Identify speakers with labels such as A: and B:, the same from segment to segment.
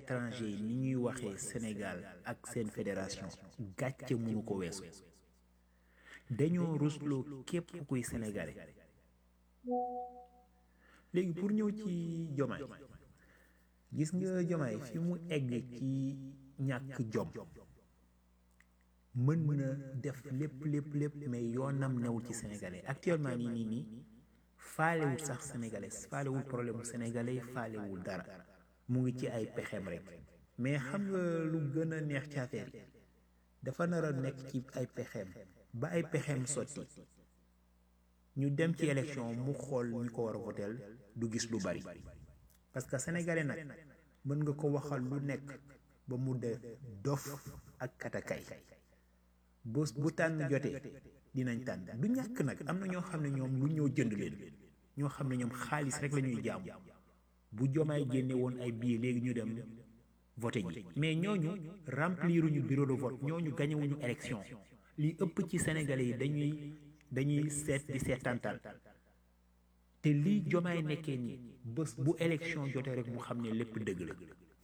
A: étranger yi ni ñuy waxee Sénégal ak seen fédération gàcce mënu ko weesu dañoo rusloo képp kuy sénégalais léegi pour ñëw ci jomaay gis nga jomaay fi mu egg ci ñàkk jom mën na def lépp lépp lépp mais yoonam newul ci sénégalais actuellement nii nii nii faalewul sax sénégalais faalewul problème mu sénégalais faalewul dara mu ngi ci ay pexem rek mais xam nga lu gën a neex ci affaire yi dafa nar a nekk ci ay pexem ba ay pexem sotti ñu dem ci élection mu xool ñu ko war a voteel du gis lu bari parce que sénégalais nag mën nga ko waxal lu nekk ba mu def dof ak katakay bés bu tànn jotee dinañ tànn du ñàkk nag am na ñoo xam ne ñoom lu ñëw jënd leen ñoo xam ne ñoom xaalis rek la ñuy jaamu bu jomaay génne woon ay billets léegi ñu dem voté ji mais ñooñu rempliruñu bureau de vote ñooñu gañewuñu élection li ëpp ci sénégalais yi dañuy dañuy seet di seetantal te lii jomaay nekkee nii bés bu élection jotee rek mu xam ne lépp dëgg la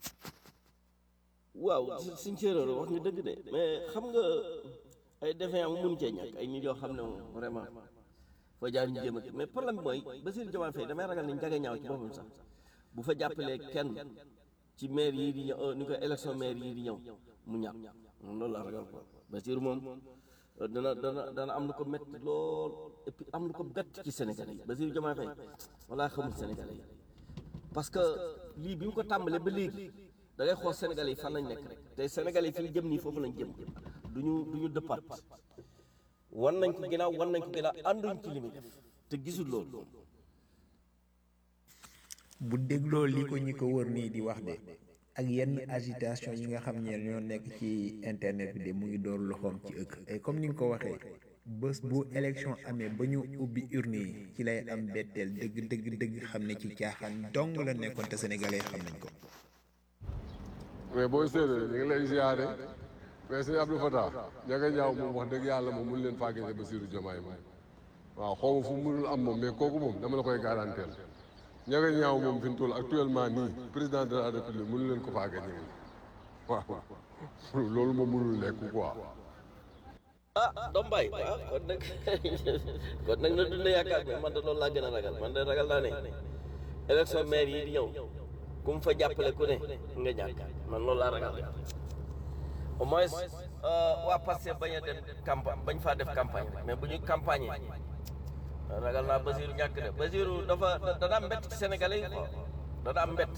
B: waaw suñ séeréer wax nga dëgg de mais xam nga ay defee am mun cee ñàkk ay nit yoo xam ne moom vraiment foo jaar ñu jéem a mais problème bi mooy Bassirou Diomaye Faye damay ragal ni njaga ñaaw ci boppam sax bu fa jàppalee kenn ci maire yii di ñëw ni ko élection maire yii di ñëw mu ñàkk moom loolu laa ragal quoi Bassirou moom dana dana dana am lu ko métti lool et puis am lu ko bett ci Sénégalais yi Bassirou Diomaye Faye walaa xamul Sénégalais yi parce que lii bi mu ko tàmbalee ba léegi da ngay xool Sénégalais yi fan lañ nekk rek te Sénégalais yi fi ñu jëm nii foofu lañ jëm duñu du ñu dëppaat wan nañ ko ginnaaw wan nañ ko ginnaaw ànduñ ci li muy def te gisul loolu
A: bu dégloo li ko ñi ko wër nii di wax de ak yenn agitation yi nga xam ne ñoo nekk ci internet bi de mu ngi door loxoom ci ëkk et comme ni nga ko waxee bés bu élection amee ba ñu ubbi urne yi ci lay am betteel dëgg dëgg dëgg xam ne ci caaxaan dong la nekkoon te sénégalais xam nañ ko
C: mais booy séeréer ñu ngi lay ziare mais sëñ Abdou Fatah ñaga ñaaw moom wax dëgg yàlla moom mun leen faa gise Bassirou Diomaye moom waaw xaw ma fu mu mënul am moom mais kooku moom dama la koy garanteel ñaga ñaaw moom fi mu toll actuellement nii président de la république mënu leen ko faa gañe moom waaw loolu moom mënul nekk quoi
B: ah doom bay waaw kon nag kon nag na dund yaakaar bi man de loolu laa gën a ragal man de ragal naa ne élection maire yi di ñëw ku mu fa jàppale ku ne nga ñàkk man loolu laa ragal au moins waa Pastef bañ a dem campagne bañ faa def campagne mais bu ñu campagne ragal naa Bassirou ñàkk de Bassirou dafa dana am mbett ci Sénégalais yi quoi dana am mbett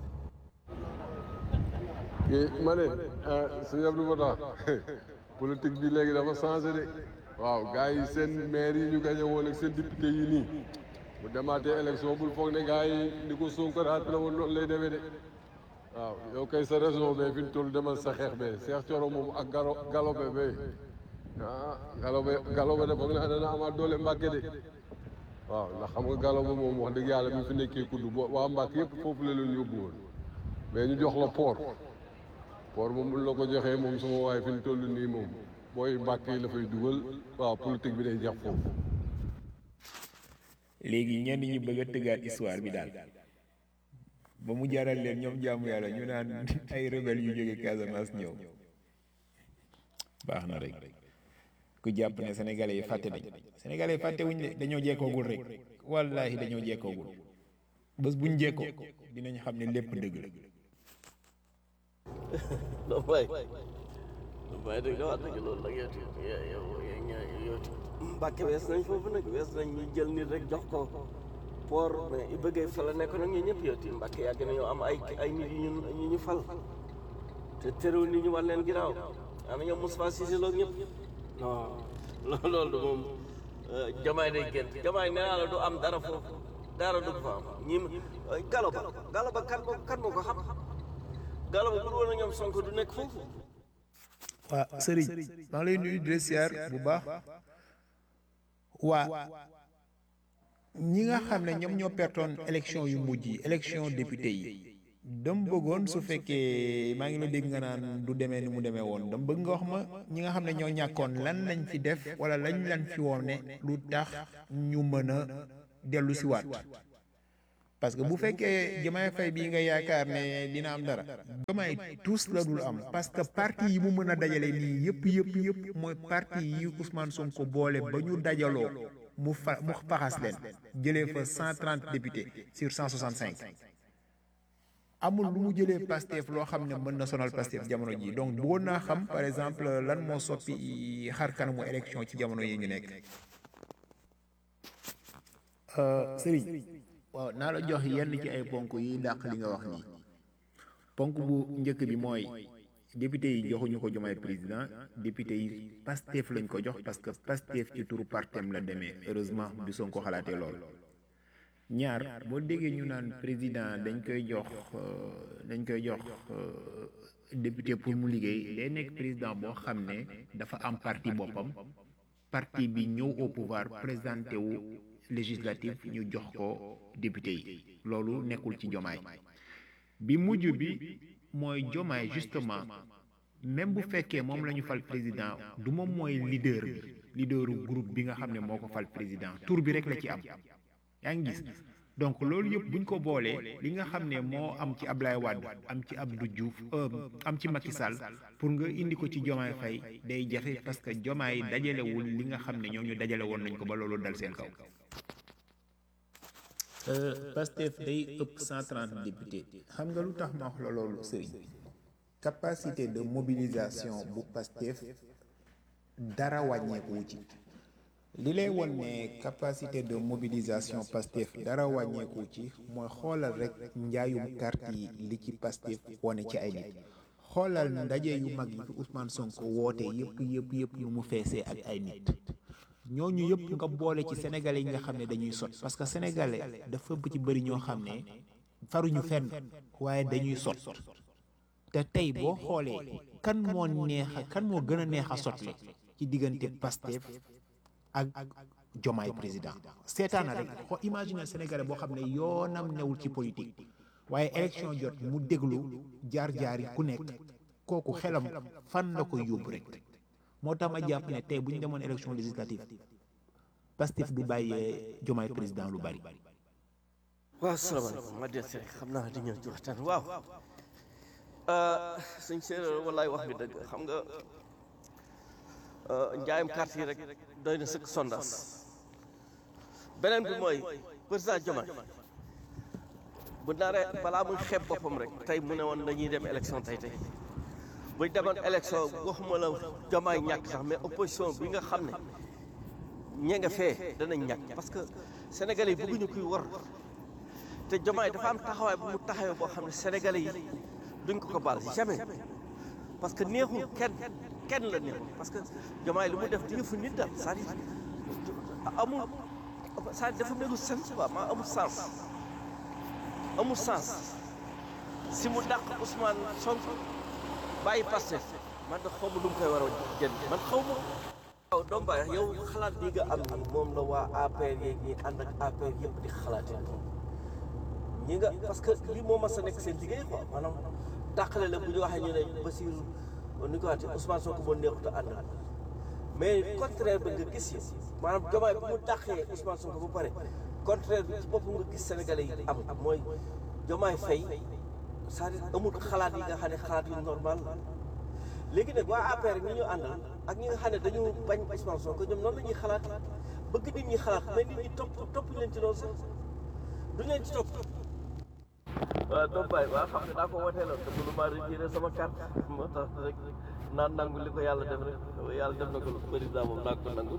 C: ma ne sëñ Abdou Fatah politique bi léegi dafa changé de waaw gars yi seen maire yi ñu gañe woon ak seen député yi nii bu demaatee élection bul foog ne gars yi ni ko Sonko rappelé woon loolu lay demee de waaw yow kay sa raison be fi ñu toll demal sa xeex be Cheikh Thioro moom ak galo galobe be ah galobe galobe de foog naa dana amaat doole Mbàkke de waaw ndax xam nga galobe moom wax dëgg yàlla bi fi nekkee kudd bo waa Mbàkke yëpp foofu la leen yóbbu woon mais ñu jox la port port moom bu la ko joxee moom sama waaye fi ñu toll nii moom booy Mbàkke yi la fay dugal waaw politique bi day jeex foofu
A: léegi ñenn ñi bëgg a tëggaat histoire bi daal ba mu jaral leen ñoom jaamu yàlla ñu naan ay rebelle yu jóge Casamance ñëw baax na rek ku jàpp ne sénégalais yi fàtte nañ sénégalais yi fàtte wuñ de dañoo jekkoogul rek wallaahi dañoo jekkoogul bés buñ jekkoo dinañ xam ne lépp dëgg la
B: doom bay doom bay dëgg wax dëgg loolu nag yow yow yow yow Mbàkke wees nañ foofu nag wees nañ ñu jël nit rek jox ko port mais i bëggee fa la nekk nag ñu ñëpp yow ti Mbàkke yàgg nañoo am ay ay nit yu ñu ñu ñu fal te terewul nit ñu war leen ginnaaw am na ñoom Moustapha Cissé Lo ñëpp non loolu du moom jamaay day génn jamaay nee naa la du am dara foofu dara du fa am ñi galo ba galo ba kan moo kan moo ko xam galo ba bu woon a ñoom Sonko du nekk foofu
A: waa sëriñ maa ngi lay nuyu di la siyaar bu baax waa ñi nga xam ne ñoom ñoo pertoon élection yu mujj yi élection député yi dam bëggoon su fekkee maa ngi la dégg nga naan du demee ni mu demee woon dam bëgg nga wax ma ñi nga xam ne ñoo ñàkkoon lan lañ fi def wala lañ lan fi woon ne lu tax ñu mën a dellu si waat parce que bu fekkee Diomaye Faye bii nga yaakaar ne dina am dara Diomaye tous la dul am parce que parti yi mu mën a dajale nii yëpp yëpp yëpp mooy parti yi Ousmane Sonko boole ba ñu dajaloo mu fa mu faxas leen jëlee fa 130 députés sur 165 amul lu mu jëlee Pastef loo xam ne mën na sonal Pastef jamono ji donc bëggoon naa xam par exemple lan moo soppi xar kanamu élection ci jamono yi ñu nekk. Serigne waaw naa la jox yenn ci ay ponk yi dàq li nga wax nii ponk bu njëkk bi mooy député yi joxuñu ko Diomaye président député yi Pastef lañ ko jox parce que Pastef ci turu partem la demee heureusement bi Sonko xalaatee lool. ñaar boo déggee ñu naan président dañ koy jox dañ koy jox député pour mu liggéey day nekk président boo xam ne dafa am parti boppam parti bi ñëw au pouvoir présenté wu législatif ñu jox ko député yi loolu nekkul ci jomaay bi mujj bi mooy jomaay justement même bu fekkee moom la ñu fal président du moom mooy leader bi leaderu groupe bi nga xam ne moo ko fal président tour bi rek la ci am yaa ngi gis donc loolu yëpp buñ ko boolee li nga xam ne moo am ci Ablaye Wade am ci Abdou Diouf am ci Macky Sall pour nga indi ko ci Diomaye Faye day jafe parce que Diomaye dajalewul li nga xam ne ñoom ñu dajale woon nañ ko ba loolu dal seen kaw. Pastef day ëpp 130 députés xam nga lu tax ma wax la loolu Serigne capacité de mobilisation bu Pastef dara wàññeeku ci. li lay won ne capacité de mobilisation Pastef dara wàññeeku ci mooy xoolal rek njaayum carte yi li ci Pastef wane ci ay nit xoolal ndaje yu mag yi fi Ousmane Sonko woote yëpp yëpp yëpp yu mu feesee ak ay nit ñooñu yëpp nga boole ci sénégalais yi nga xam ne dañuy sot parce que sénégalais dafa ci bëri ñoo xam ne faruñu fenn waaye dañuy sot te tey boo xoolee kan moo neex a kan moo gën a neex a sotle ci diggante Pastef ak jomaay président seetaana rek xo imagine sénégalais boo xam ne yoonam newul ci politique waaye élection jot mu déglu jaar-jaar yi ku nekk kooku xelam fan la koy yóbbu rek moo tax ma jàpp ne tey bu ñu demoon élection législative Pastef du bàyyee jomaay président lu bari.
B: waaw salaamaaleykum ma del rek xam naa di ñëw ci waxtaan waaw sëñ séeréer wallaay wax nga dëgg xam nga njaayam carte yi rek doy na sëkk sondage beneen bi mooy président Diomaye bu naree balaa muy xeeb boppam rek tey mu ne woon dañuy dem élection tey tey buñ demoon élection waxuma la Diomaye ñàkk sax mais opposition bi nga xam ne ñee nga fee danañ ñàkk parce que sénégalais yi bëgguñu kuy war te Diomaye dafa am taxawaay bu mu taxawee boo xam ne sénégalais yi duñ ko ko baal jamais parce que neexul kenn kenn la neexul parce que Diomaye li mu def di yëfu nit daal c'est-à-dire amul c'est-à-dire dafa melu sens quoi maa amul sens amul sens si mu dàq Ousmane Sonko bàyyi Pastef man da xaw ma lu mu koy war a jënd man xaw ma waaw doom baay yow xalaat bi nga am ni moom la waa APR yeeg ñi ànd ak APR yëpp di xalaatee ñi nga parce que lii moo mas a nekk seen liggéey quoi maanaam dàqale la bu ñu waxee ñu ne Bassirou ni ko waxee Ousmane Sonko moo neexut a ànd mais contraire bi nga gis yi maanaam Diomaye bu mu dàqee Ousmane Sonko ba pare contraire bi ci boppam nga gis Sénégalais yi am mooy Diomaye Faye c'est-à-dire amul xalaat yi nga xam ne xalaat yu normal la léegi nag waa APR ñi ñu àndal ak ñi nga xam ne dañu bañ Ousmane Sonko ñoom noonu la ñuy xalaat bëgg nit ñi xalaat mais nit ñi topp topp leen ci loolu sax duñ leen ci topp waaw doom baay waaw xam ne daa ko woteeloon te mënu maa retiré sama carte moo tax rek naan nangu li ko yàlla def rek yàlla def na ko président moom naa ko nangu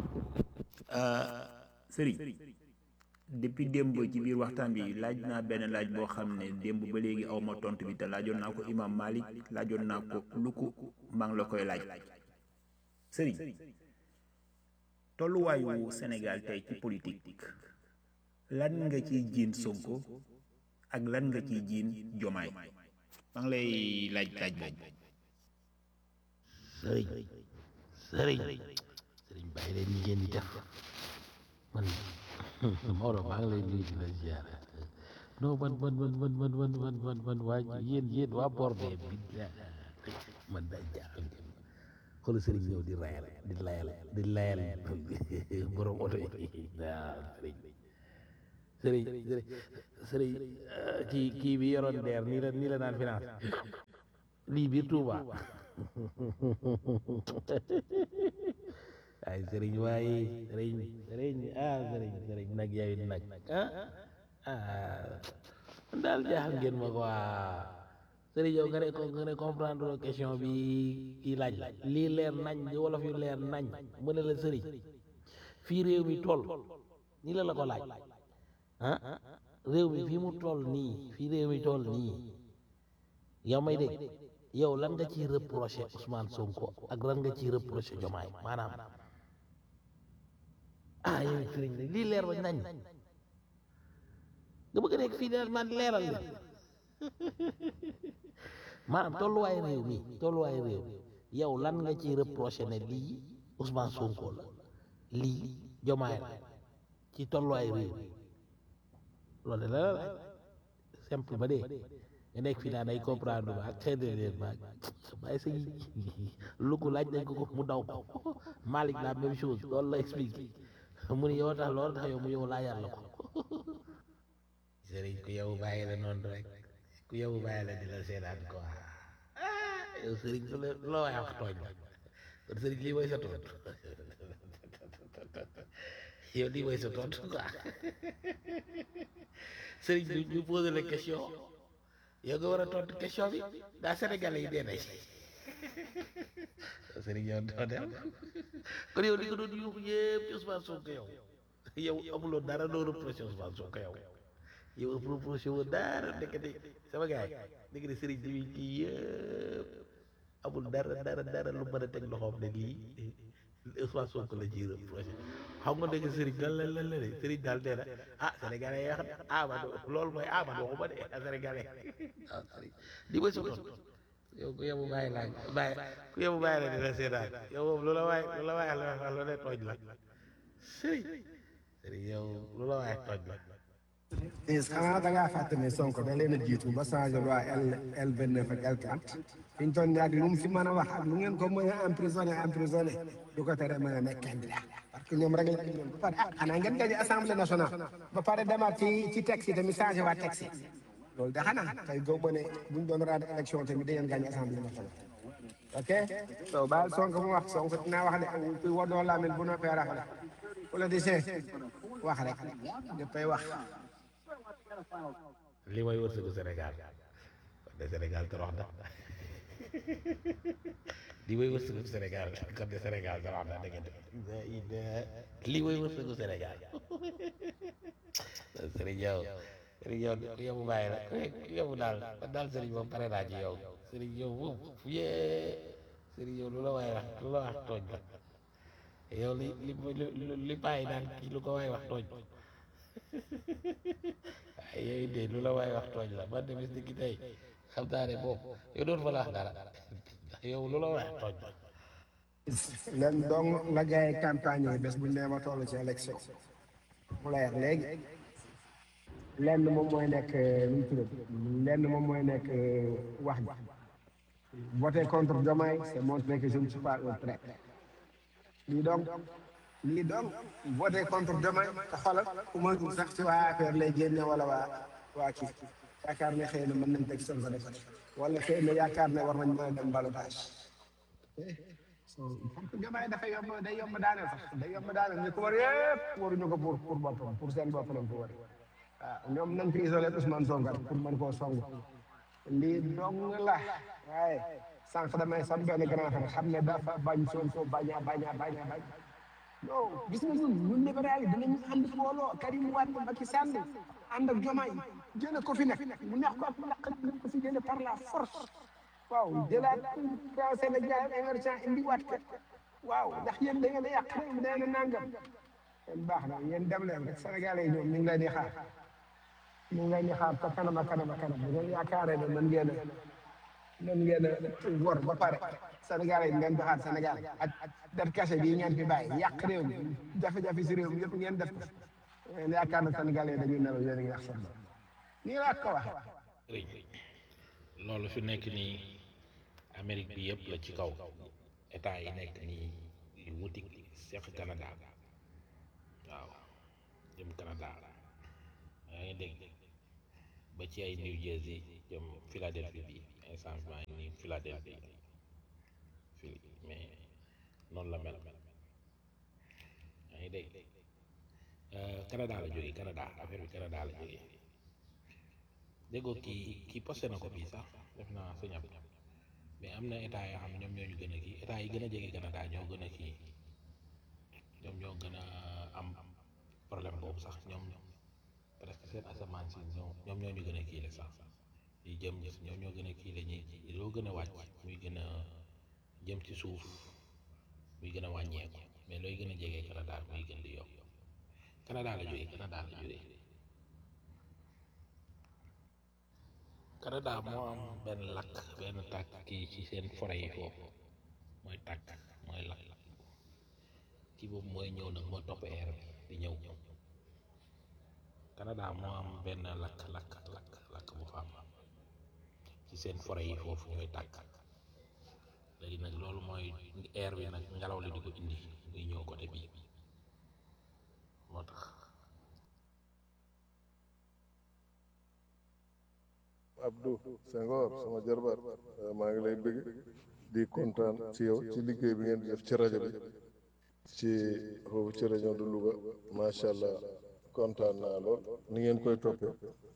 A: Serigne depuis démb ci biir waxtaan bi laaj naa benn laaj boo xam ne démb ba léegi aw ma tontu bi te laajoon naa ko imam Malik laajoon naa ko lu ko maa ngi la koy laaj Serigne tolluwaayu Sénégal tey ci politique lan nga ciy jiin Sonko ak lan nga ciy jiin Jomaay maa ngi lay laaj laaj boobu.
D: sëriñ sëriñ sëriñ bàyyi leen ñi ngeen di def man Maodo maa ngi lay nuyu di la ziar non man man man man man man man man man waa yéen yéen waa borde bi man daa jaaxal xoolal sëriñ ñëw di rayal di layal di layal borom oto yi waaw sëriñ sëriñ sëriñ sëriñ kii kii bi yoroon deer nii la nii la naan finance lii biir Touba ay sëriñ waaye sëriñ sëriñ ah sëriñ sëriñ nag yaay nag ah ah man daal jaaxal ngeen ma quoi sëriñ yow nga ne ko nga ne comprendre question bi kii laaj la lii leer nañ di wolof yu leer nañ mu ne la sëriñ fii réew mi toll nii la la ko laaj ah réew mi fii mu toll nii fii réew mi toll nii yow may dégg yow lan nga ciy reproché Ousmane Sonko ak lan nga ciy reproché Diomaye maanaam ah yow sëriñ nag lii leer ba nañ nga bëgg a nekk fii daal man leeral li maanaam tolluwaay réew mi tolluwaay réew yow lan nga ciy reproché ne lii Ousmane Sonko la lii Diomaye la ci tolluwaay réew mi loolu de la la simple ba dee nga nekk fii naan ay comprendre ba ak xëy na leen ba bàyyi sa lu ko laaj nañ ko ko mu daw ko Malick la même chose loolu la expliqué mu ni yow tax loolu tax yow mu yow laa yàlla ko sëriñ ku yow bàyyi la noonu rek ku yow bàyyi la di la seetaan ko yow sëriñ su la loo waay wax tooñ la kon sëriñ lii mooy sa tontu yow lii mooy sa tontu quoi sëriñ bi ñu posé la question yow nga war a tontu question bi daa Sénégalais yi dee nañ sëriñ yow doo dem kon yow li nga doon yuuxu yëpp ci Ousmane Sonko yow yow amuloo dara doo reproché Ousmane Sonko yow yow reproché woo dara ndekete sama gars yi ndekete sëriñ bi kii yëpp amul dara dara dara lu mën a teg loxoom ne lii Ousmane Sonko la ciy reproché xam nga dégg sëriñ lan la lan la de sëriñ daal nee na ah sénégalais yi xam ah man loolu mooy ah man waxuma de ah sénégalais ah sëriñ li mooy sa tontu yow ku yebu bàyyi laa bàyyi ku yebu bàyyi la dina seetaan yow moom lu la waay lu la waay la wax lu ne tooñ la sëriñ sëriñ yow lu la waay tooñ la
E: is xanaa da ngaa fàtte ne Sonko da leen a jiitu ba changé loi L L vingt neuf ak L quatre fi ñu toll nii ak lu mu fi mën a wax ak lu ngeen ko mën a emprisonné emprisonné du ko tere mën a nekk candidat parce que ñoom rek la ñu ba pare ah xanaa ngeen gañe assemblée nationale ba pare demaat ci ci texte yi tamit changé waa texte yi loolu de xanaa tey góob ma ne bu ñu doon raad élection tamit da ngeen gañe assemblée nationale ok so baal Sonko mu wax Sonko dinaa wax ne kuy wodoo laamin bu noppee rafet politicien wax rek dafay wax
D: li mooy wërsëgu Sénégal kon de Sénégal torox na li mooy wërsëgu Sénégal kon de Sénégal torox na dëgg dëgg li mooy wërsëgu Sénégal Sëriñ yow Sëriñ yow yow mu bàyyi la yow daal man daal Sëriñ moom pare naa ci yow Sëriñ yow moom yee Sëriñ yow lu la waay wax lu la wax tooñ la yow li li li li bàyyi daal kii lu ko waay wax tooñ waaye yooyu de lu la waay wax tooñ la man de bis ni ki tey xam naa ne boobu yow doon fa la wax dara yow lu la wax tooñ la
E: len dong la gars yi campagne yi bés bu ñu nee ma toll ci élection mu leer léegi lenn moom mooy nekk nu mu tudd lenn moom mooy nekk wax ji voter contre Diomaye c'est montrer que je ne suis pas un traître lii donc lii donc voter contre Diomaye te xoolal ku ma sax ci waa APR lay génne wala waa waa kii yaakaar ne xëy na mën nañ teg Sonko def wala xëy na yaakaar ne war nañ mën a dem ballottage parce que Diomaye dafa yomb day yomb daaneel sax day yomb daaneel ñu ko war yëpp waruñu ko pour pour boppam pour seen bopp lañ ko war waaw ñoom nañ ko isolé Ousmane Sonko rek pour mën koo song lii dong la waaye sànq damay sam benn grand frère xam ne dafa bañ Sonko baña baña baña bañ non gis nga ñun ñun libéral yi dinañu ànd booloo Karim Wade Macky Sall ànd ak Diomaye jële ko fi nekk mu neex ko ak mu naqari nañ ko fi jële par la force waaw jëlaat dans Sénégal émergent indiwaat ko waaw ndax yéen da ngeen a yàq réew mi da ngeen a nangam yéen baax na yéen dem leen rek Sénégalais yi ñoom ñu ngi leen di xaar ñu ngi leen di xaar te kanam ak kanam ak kanam bu ngeen yaakaaree ne mën ngeen a mën ngeen a wor ba pare Sénégalais yi ngeen doxaat Sénégal ak def kase bii ngeen fi bàyyi yàq réew mi jafe-jafe si réew mi yëpp ngeen def ko ngeen yaakaar na Sénégalais yi dañuy nelaw yéen a ngi yàq seen bopp nii laa ko wax
D: loolu fi nekk nii Amérique bi yëpp la ci kaw état yi nekk nii yu wuti seq Canada waaw jëm Canada yaa ngi dégg ba ci ay New Jersey jëm Philadelphie bi instant maa ngi nii Philadelphie fii mais noonu la mel yaa ngi dégg Canada la jógee Canada affaire bi Canada la jógee déggoo kii kii posté na ko bii sax def naa sa ñam mais am na état yoo xam ne ñoom ñoo ñu gën a kii état yi gën a jege Canada ñoo gën a kii ñoom ñoo gën a am problème boobu sax ñoom presque seen asamaan si ñoom ñoom ñoo ñu gën a kii la sax yi jëm ñoom ñoo gën a kii la ñuy loo gën a wàcc muy gën a jëm ci suuf muy gën a wàññeeku mais looy gën a jege Canada muy gën di yokk Canada la jógee Canada la jógee Canada moo am benn lakk benn tàkk kii ci seen forêt yi foofu mooy tàkk mooy lakk kii boobu mooy ñëw nag moo topp air bi di ñëw Canada moo am benn lakk lakk lakk lakk bu fa am ci seen forêt yi foofu ñooy tàkk léegi nag loolu mooy air bi nag ngelaw li di ko indi muy ñëw côté bii moo tax
F: Abdou Senghor sama jarbaat maa ngi lay bëgg di kontaan ci yow ci liggéey bi ngeen di def ci rajo bi ci foofu ci région de Louga macha allah kontaan naa lool ni ngeen koy toppee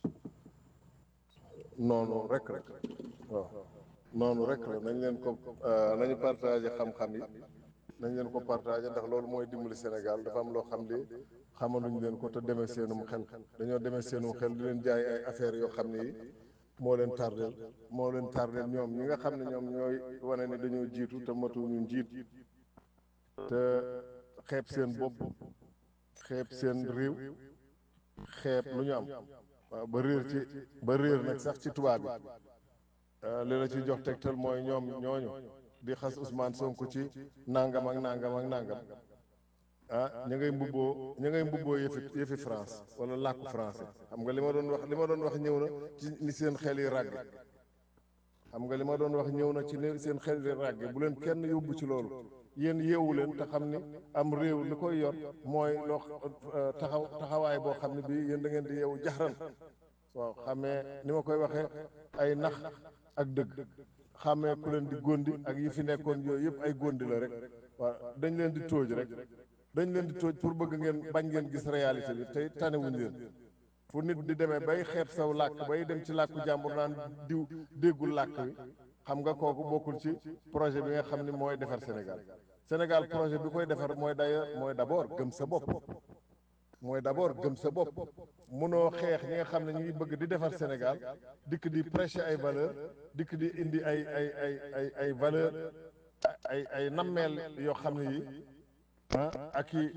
F: noonu rek rek waaw noonu rek la nañ leen ko nañu partagé xam-xam yi nañ leen ko partagé ndax loolu mooy dimbali Sénégal dafa am loo xam li xamaluñ leen ko te demee seenum xel dañoo demee seenum xel di leen jaay ay affaires yoo xam ne yi moo leen tardeel moo leen tardeel ñoom ñi nga xam ne ñoom ñooy wane ne dañoo jiitu te matu ñu njiit te xeeb seen bopp xeeb seen réew xeeb lu ñu am waaw ba réer ci ba réer nag sax ci tubaab bi li la ci jox tegtal mooy ñoom ñooñu di xas Ousmane Sonko ci nangam ak nangam ak nangam ah ñu ngay mbubboo ñu ngay mbubboo yëfi yëfi France wala làkku français xam nga li ma doon wax li ma doon wax ñëw na ci ni seen xel yi ràgg xam nga li ma doon wax ñëw na ci ni seen xel yi ràgg bu leen kenn yóbbu ci loolu yéen yeewu leen te xam ni am réew li koy yor mooy loo taxaw taxawaay boo xam ne bii yéen da ngeen di yeewu jaxran waaw xamee ni ma koy waxee ay nax ak dëgg xamee ku leen di gondi ak yi fi nekkoon yooyu yëpp ay gondi la rek waaw dañ leen di tóoj rek dañ leen di tóoj pour bëgg ngeen bañ ngeen gis réalité bi tey tanewuñ leen fu nit di demee bay xeeb saw làkk bay dem ci làkku jàmbur naan diw déggul làkk wi xam nga kooku bokkul ci projet bi nga xam ni mooy defar Sénégal Sénégal projet bi koy defar mooy d'ailleurs mooy d'abord gëm sa bopp mooy d'abord gëm sa bopp mënoo xeex ñi nga xam ne ñu ngi bëgg di defar Sénégal dikk di prêcher ay valeur dikk di indi ay ay ay ay ay valeur ay ay nammeel yoo xam ne yi ah ak i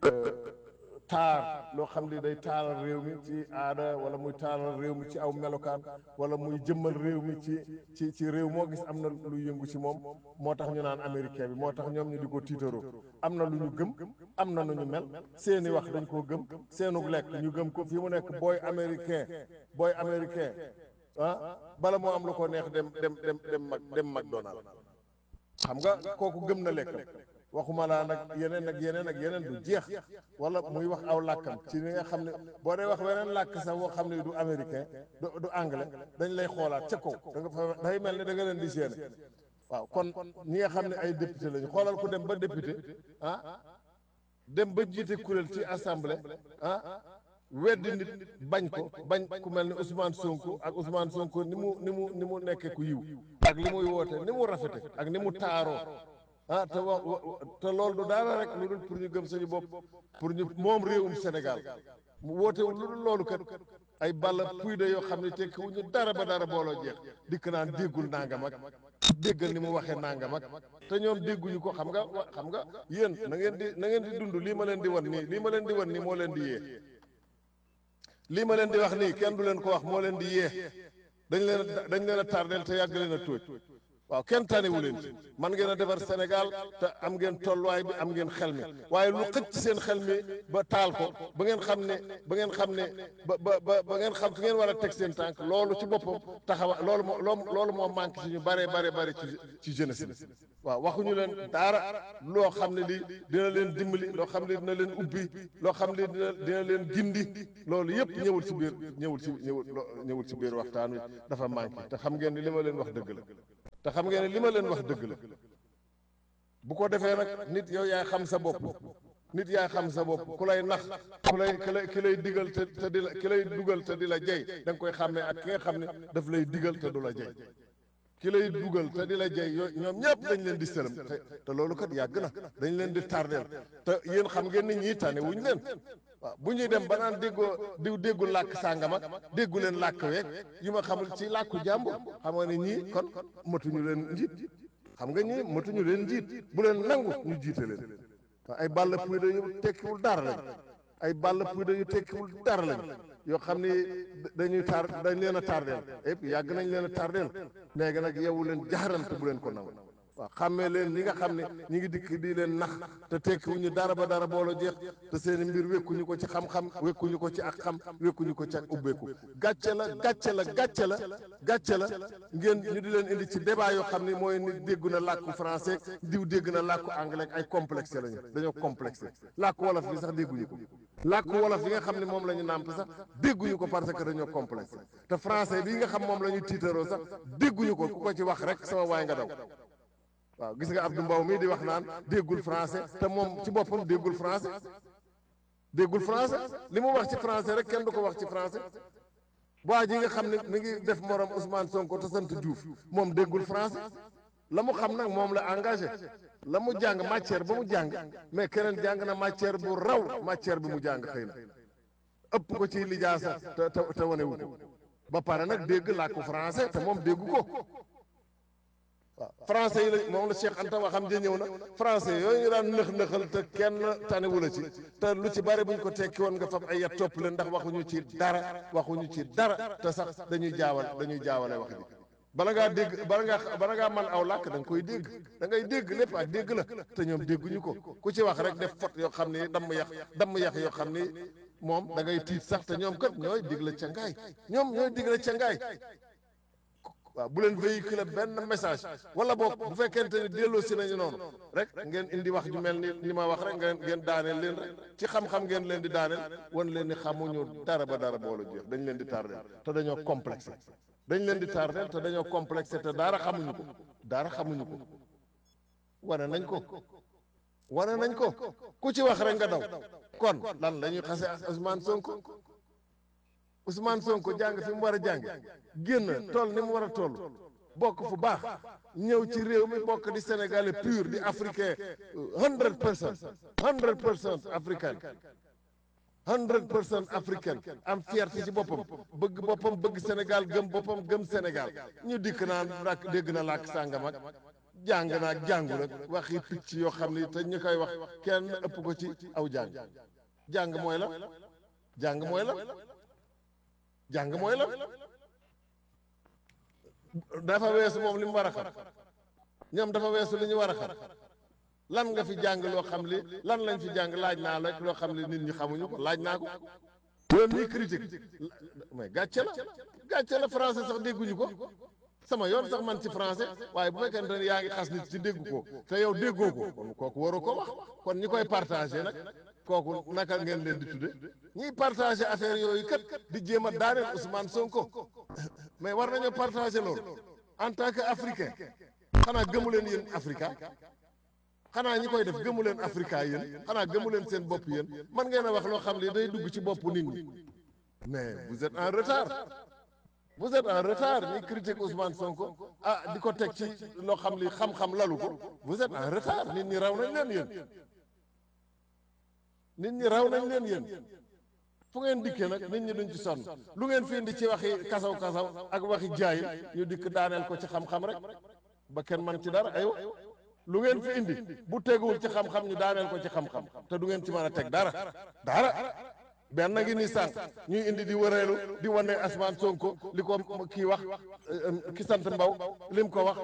F: taar loo xam ne day taaral réew mi ci aada wala muy taaral réew mi ci aw melokaan wala muy jëmmal réew mi ci ci ci réew moo gis am na luy yëngu ci moom moo tax ñu naan américain bi moo tax ñoom ñu di ko tiitaroo am na lu ñu gëm am na nu ñu mel seeni wax dañ koo gëm seenu lekk ñu gëm ko fi mu nekk booy américain booy américain ah bala moo am lu ko neex dem dem dem dem mag dem McDonald xam nga kooku gëm na lekkam waxuma laa nag yeneen ak yeneen ak yeneen du jeex wala muy wax aw làkkam ci li nga xam ne boo dee wax weneen làkk sax woo xam ne du américain du du anglais dañ lay xoolaat ca kaw da nga fa day mel ne da nga leen di séene waaw kon ñi nga xam ne ay député lañu xoolal ku dem ba député ah dem ba jiite kuréel ci assemblée ah weddi nit bañ ko bañ ku mel ni Ousmane Sonko ak Ousmane Sonko ni mu ni mu ni mu nekkee ku yiw ak li muy woote ni mu rafete ak ni mu taaroo ah te wax te loolu du dara rek lu dul pour ñu gëm suñu bopp pour ñu moom réewum Sénégal mu wootewul lu dul loolu kat ay balla puy de yoo xam ne tekki wu ñu dara ba dara booloo jeex dikk naan déggul nangam ak déggal ni mu waxee nangam ak te ñoom dégguñu ko xam nga xam nga yéen na ngeen di na ngeen di dund lii ma leen di wan nii lii ma leen di wan nii moo leen di yee lii ma leen di wax nii kenn du leen ko wax moo leen di yee dañ leen dañ leen a tardeel te yàgg leen a tóoj waaw kenn tanewu leen ci man ngeen a defar Sénégal te am ngeen tolluwaay bi am ngeen xel mi waaye lu xëcc seen xel mi ba taal ko ba ngeen xam ne ba ngeen xam ne ba ba ba ba ngeen xam fi ngeen war a teg seen tànk loolu ci boppam taxawa loolu moo loolu moo manqué ci ñu bare bare bare ci ci jeunesse bi waaw waxuñu leen dara loo xam ne lii dina leen dimbali loo xam ne dina leen ubbi loo xam ne dina dina leen gindi loolu yëpp ñëwul ci biir ñëwul ci ñëwul ñëwul ci biir waxtaan wi dafa manqué te xam ngeen ne li ma leen wax dëgg la te xam ngeen ne li ma leen wax dëgg la bu ko defee nag nit yow yaay xam sa bopp nit yaay xam sa bopp ku lay nax ku lay ki lay ki lay digal te te di la ki lay dugal te di la jey da nga koy xàmmee ak ki nga xam ne daf lay digal te du la jey ki lay dugal te di la jey yooyu ñoom ñëpp dañ leen di sëlëm te te loolu kat yàgg na dañ leen di tardeel te yéen xam ngeen ni ñii tane wuñ leen waaw bu ñuy dem ba naan déggoo diw déggu làkk sàngam ak déggu leen làkk week yu ma xamul ci làkku jàmbur xam nga ne ñii kon matuñu leen njiit xam nga ñii matuñu leen njiit bu leen nangu ñu jiite leen ay bàll puy yu tekkiwul dara lañ ay bàll puy yu tekkiwul dara lañ yoo xam ni dañuy tar dañ leen a tardeel et puis yàgg nañ leen a tardeel léegi nag yeewu leen jaxarante bu leen ko nangu waaw xàmmee leen li nga xam ne ñi ngi dikk di leen nax te tekkiwuñu dara ba dara boolo jeex te seen mbir wekkuñu ko ci xam-xam wekkuñu ko ci ak xam wekkuñu ko ci ak ubbeeku gàcce la gàcce la gàcce la gàcce la ngeen ñu di leen indi ci débat yoo xam ne mooy ni déggu na làkku français diw dégg na làkku anglais ay complexe lañu dañoo complexe làkku wolof bi sax dégguñu ko làkku wolof bi nga xam ne moom la ñu nàmp sax dégguñu ko parce que dañoo complexe te français bi nga xam moom la ñu tiitaroo sax dégguñu ko ku ko ci wax rek sama waay nga daw waaw gis nga Abdou Mbow mii di wax naan déggul français te moom ci boppam déggul français déggul français li mu wax ci français rek kenn du ko wax ci français waa ji nga xam ne mi ngi def morom Ousmane Sonko te sant Diouf moom déggul français la mu xam nag moom la engagé la mu jàng matière ba mu jàng mais keneen jàng na matière bu raw matière bi mu jàng xëy na ëpp ko ci lijaasa te te te wanewu ko ba pare nag dégg làkku français te moom déggu ko waaw français yi la moom la Cheikh Anta waxam ja ñëw na français yooyu ñu daan nëx-nëxal te kenn tanewu la ci te lu ci bari bu ñu ko tekki woon nga fab ay yat topp leen ndax waxuñu ci dara waxuñu ci dara te sax dañuy jaawal dañuy jaawale wax ji bala ngaa dégg bala ngaa bala ngaa man aw làkk da nga koy dégg da ngay dégg lépp ak dégg la te ñoom dégguñu ko ku ci wax rek def fot yoo xam ni damm yax damm yax yoo xam ni moom da ngay tiit sax te ñoom kat ñooy digle ca ngaay ñoom ñooy digle ca ngaay waaw bu leen véhiculer benn message wala boog bu fekkente ni delloo si nañu noonu rek ngeen indi wax ju mel ni li ma wax rek ngeen ngeen daaneel leen rek ci xam-xam ngeen leen di daaneel wan leen ni xamuñu dara ba dara boolu jeex dañ leen di tardeel te dañoo complexé dañ leen di tardeel te dañoo complexé te dara xamuñu ko dara xamuñu ko wane nañ ko wane nañ ko ku ci wax rek nga daw kon lan la ñuy xase Ousmane Sonko Ousmane Sonko jàng fi mu war a jàng génn toll ni mu war a toll bokk fu baax ñëw ci réew mi bokk di sénégalais pur di africain hundred percent hundred percent africain hundred percent africaine am fierté ci boppam bëgg boppam bëgg Sénégal gëm boppam gëm Sénégal ñu dikk naan rak dégg na làkk sàngam ak jàng naag jàngul ak waxi picc yoo xam ni te ñu koy wax kenn ëpp ko ci aw jàng jàng mooy la jàng mooy la jàng mooy la dafa weesu moom li mu war a xam ñoom dafa weesu li ñu war a xam lan nga fi jàng loo xam li lan lañ fi jàng laaj naa rek loo xam li nit ñi xamuñu ko laaj naa ko yoon ñii critique mais gàcce la gàcce la français sax dégguñu ko sama yoon sax man ci français waaye bu fekkente ne yaa ngi xas nit ci dégg ko te yow déggoo ko kon kooku waru ko wax kon ñi koy partagé nag kooku naka ngeen leen di tudde ñiy partagé affaire yooyu kat di jéem a daaneel Ousmane Sonko mais war nañoo partagé loolu en tant que africain xanaa gëmu leen yéen africa xanaa ñi koy def gëmu leen africa yéen xanaa gëmu leen seen bopp yéen man ngeen a wax loo xam ne day dugg ci bopp nit ñi mais vous êtes en retard vous êtes en retard ñi critique Ousmane Sonko ah di ko teg ci loo xam li xam-xam lalu ko vous êtes en retard nit ñi raw nañ leen yéen nit ñi raw nañ leen yéen fu ngeen dikkee nag nit ñi duñ ci sonn lu ngeen fi indi ci waxi kasaw kasaw ak waxi jaayil ñu dikk daaneel ko ci xam-xam rek ba kenn man ci dara aywa lu ngeen fi indi bu teguwul ci xam-xam ñu daaneel ko ci xam-xam te du ngeen ci mën a teg dara dara benn ngi ni sànq ñuy indi di wëreelu di wane Ousmane Sonko li ko kii wax ki sant Mbaw lim ko wax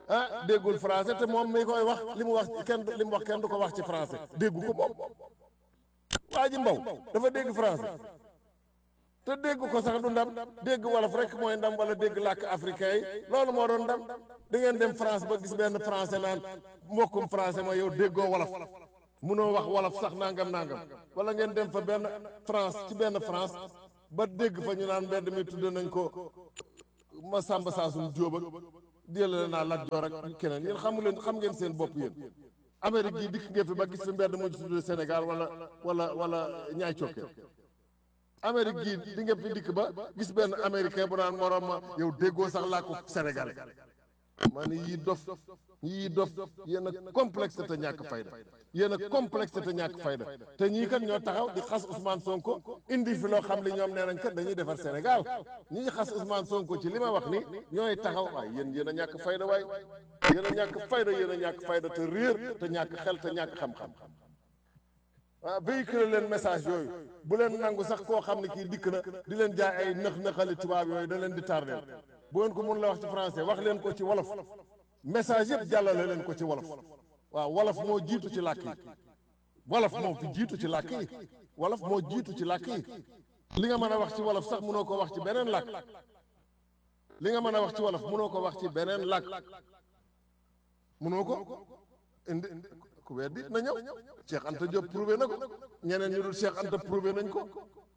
F: ah déggul français te moom mi koy wax li mu wax kenn li mu wax kenn du ko wax ci français déggu ko moom waa ji mbaw dafa dégg français te dégg ko sax du ndam dégg wolof rek mooy ndam wala dégg làkk africain yi loolu moo doon ndam da ngeen dem France ba gis benn français naan mbokkum français mooy yow déggoo wolof munoo wax wolof sax nangam nangam wala ngeen dem fa benn France ci benn France ba dégg fa ñu naan mbedd mi tudd nañ ko ma sàmba saasum jóob ak jëlale naa Lat Joor ak keneen yéen xamu leen xam ngeen seen bopp yéen Amérique gii dikk ngeen fi ba gis fi mbedd mu tudd Sénégal wala wala wala ñaay cokke Amérique gii di ngeen fi dikk ba gis benn américain bu naan morom ma yow déggoo sax laa ko sénégalais ma ni yii dof yii dof yéen a complexe te ñàkk fayda yéen a complexe te ñàkk fayda te ñii kat ñoo taxaw di xas Ousmane Sonko indi fi loo xam li ñoom nee nañ kat dañuy defar Sénégal ñi ngi xas Ousmane Sonko ci li ma wax ni ñooy taxaw waaye yéen yéen a ñàkk fayda waay yéen a ñàkk fayda yéen a ñàkk fayda te réer te ñàkk xel te ñàkk xam-xam ah véhicule leen message yooyu bu leen nangu sax koo xam ne kii dikk na di leen jaay ay nëx-nëxali tubaab yooyu da leen di tardeel bu ngeen ko mun la wax ci français wax leen ko ci wolof message yëpp jàllale leen ko ci wolof waaw wolof moo jiitu ci làkk yi wolof moo fi jiitu ci làkk yi wolof moo jiitu ci làkk yi li nga mën a wax ci wolof sax mënoo ko wax ci beneen làkk li nga mën a wax ci wolof mënoo ko wax ci beneen làkk mënoo ko indi ku weddi na ñëw Cheikh Anta Diop prouvé na ko ñeneen ñu dul Cheikh Anta prouvé nañ ko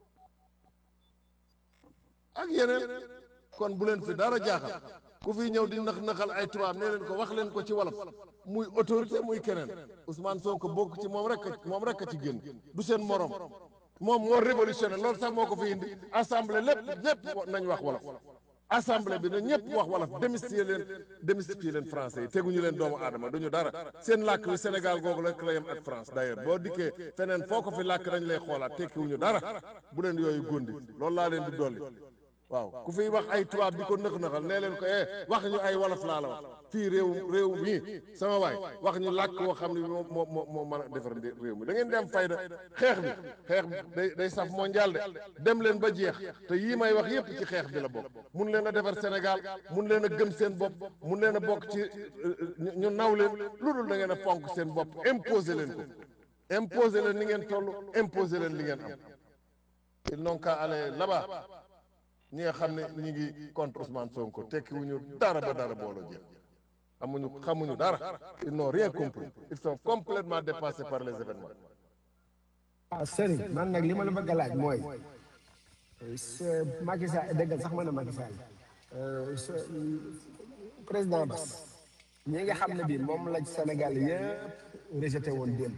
F: ak yeneen kon bu leen fi dara jaaxal ku fi ñëw di nax naxal ay tubaab nee leen ko wax leen ko ci wolof muy autorité muy keneen Ousmane Sonko bokk ci moom rek moom rek a ci génn du seen morom moom moo révolutionné loolu sax moo ko fi indi assemblée lépp lépp nañ wax wolof assemblée bi na ñëpp wax wolof démystifier leen démystifier leen français yi teguñu leen doomu aadama duñu dara seen làkk wi Sénégal googu rek la yem ak France d'ailleurs boo dikkee feneen foo ko fi làkk dañ lay xoolaat tekkiwuñu dara bu leen yooyu góndi loolu laa leen di dolli waaw ku fiy wax ay tubaab di ko nëx nëxal nee leen ko eh wax ñu ay wolof laa la wax fii réew réew mii sama waay wax ñu làkk woo xam ne moo moo moo moo mën a defar réew mi da ngeen dem fayda xeex bi xeex bi day day saf mondial de dem leen ba jeex te yii may wax yépp ci xeex bi la bokk mun leen a defar Sénégal mun leen a gëm seen bopp mun leen a bokk ci ñu naw leen lu dul da ngeen a fonk seen bopp imposer leen ko imposer leen li ngeen toll imposer leen li ngeen am ils n'ont qu'à aller là-bas ñi nga xam ne ñi ngi contre Ousmane Sonko tekki wuñu dara ba dara booloo jeex amuñu xamuñu dara ils n'ont rien compris ils sont complètement dépassés par les événements
E: waaw sëriñ man nag li ma la bëgg a laaj mooy Macky Sall dëggal sax ma ne Macky Sall président Bass ñi nga xam ne bii moom la Sénégal yëpp rejeté woon démb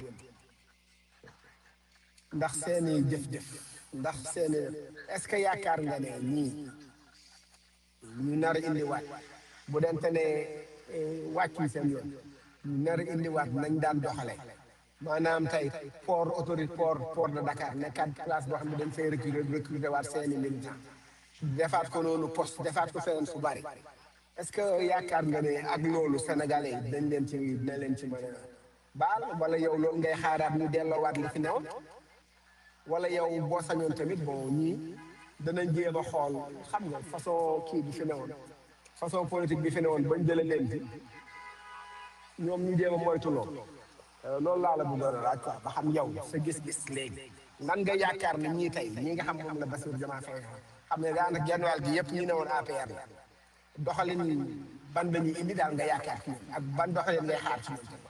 E: ndax seeni jëf-jëf ndax seeni est-ce que yaakaar nga ne ñii ñu nar a indiwaat bu dente ne wàccuñ seen yoon ñu nar a indiwaat nañ daan doxale maanaam tey port autorité port port de Dakar nekkaat place boo xam ne dañ fay recruter recruter waat seeni militants defaat ko noonu poste defaat ko feneen fu bari est-ce que yaakaar nga ne ak loolu sénégalais yi dañ leen ci dina leen ci mën a baal wala yow loolu ngay xaaraat ñu delloowaat li fi newoon wala yow boo sañoon tamit bon ñii danañ jéem a xool xam nga façon kii bi fi newoon façon politique bi fi newoon bañ jëlee leen fi ñoom ñu jéem a moytu loolu loolu laa la bëggoon a laaj quoi ba xam yow sa gis-gis léegi nan nga yaakaar ne ñii tey ñi nga xam moom la Bassirou Diomaye Faye xam ne daanaka genn wàll gi yëpp ñi ne woon APR la doxalin ban la ñuy indi daal nga yaakaar ci ñoom ak ban doxalin ngay xaar ci ñoom tamit.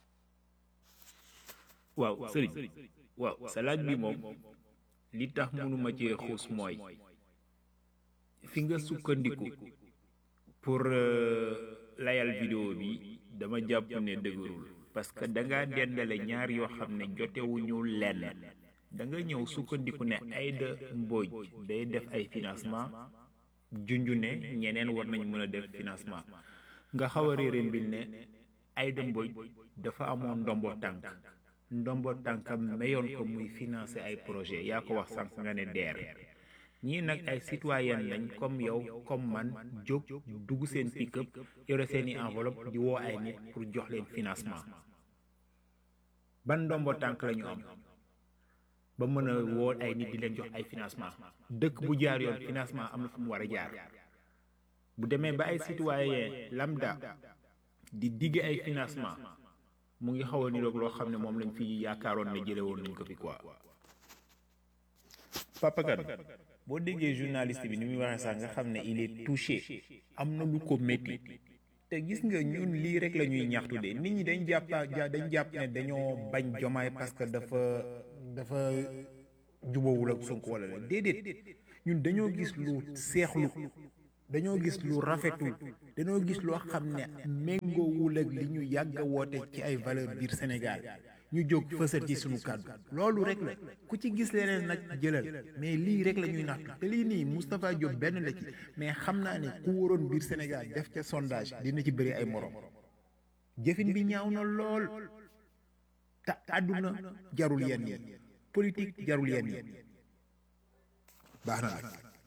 A: waaw sëriñ waaw sa laaj bi moom li tax mënuma cee xuus mooy fi nga sukkandiku pour layal vidéo bi dama jàpp ne dëgërul parce que da nga dendale ñaar yoo xam ne jotewuñu lenn da nga ñëw sukkandiku ne Aïda Mbodj day def ay financement junju ne ñeneen war nañ mën a def financement nga xaw a réere mbir ne Aïda Mbodj dafa amoon ndombo tànk ndombo tànkam mayoon ko muy financer ay projet yaa ko wax sànq nga ne deer ñii nag ay citoyen lañ comme yow comme man jóg dugg seen pick-up yore seeni enveloppe di woo ay nit pour jox leen financement ban ndombo tànk la ñu am ba mën a woo ay nit di leen jox ay financement dëkk bu jaar yoon financement am na fu mu war a jaar bu demee ba ay citoyen lambda di digge ay financement mu ngi xaw a niroog loo xam ne moom lañ fi yaakaaroon ne jële woon nañ ko fi quoi Papa Kane boo déggee journaliste bi ni muy waxee sax nga xam ne il est touché am na lu ko métti te gis nga ñun lii rek la ñuy ñaxtu de nit ñi dañ jàpp dañ jàpp ne dañoo bañ jomaay parce que dafa dafa jubawul ak Sonko wala la déedéet ñun dañoo gis lu seexlu dañoo gis lu rafetul dañoo gis loo xam ne méngoowul ak li ñu yàgg a woote ci ay valeur biir Sénégal ñu jóg fësal ci suñu kàddu loolu rek la ku ci gis leneen nag jëlal mais lii rek la ñuy naxtu te lii nii Moustapha Diop benn la ci mais xam naa ne ku waroon biir Sénégal def ca sondage dina ci bëri ay morom jëfin bi ñaaw na lool te àdduna jarul yenn yi politique jarul yenn yi baax na nag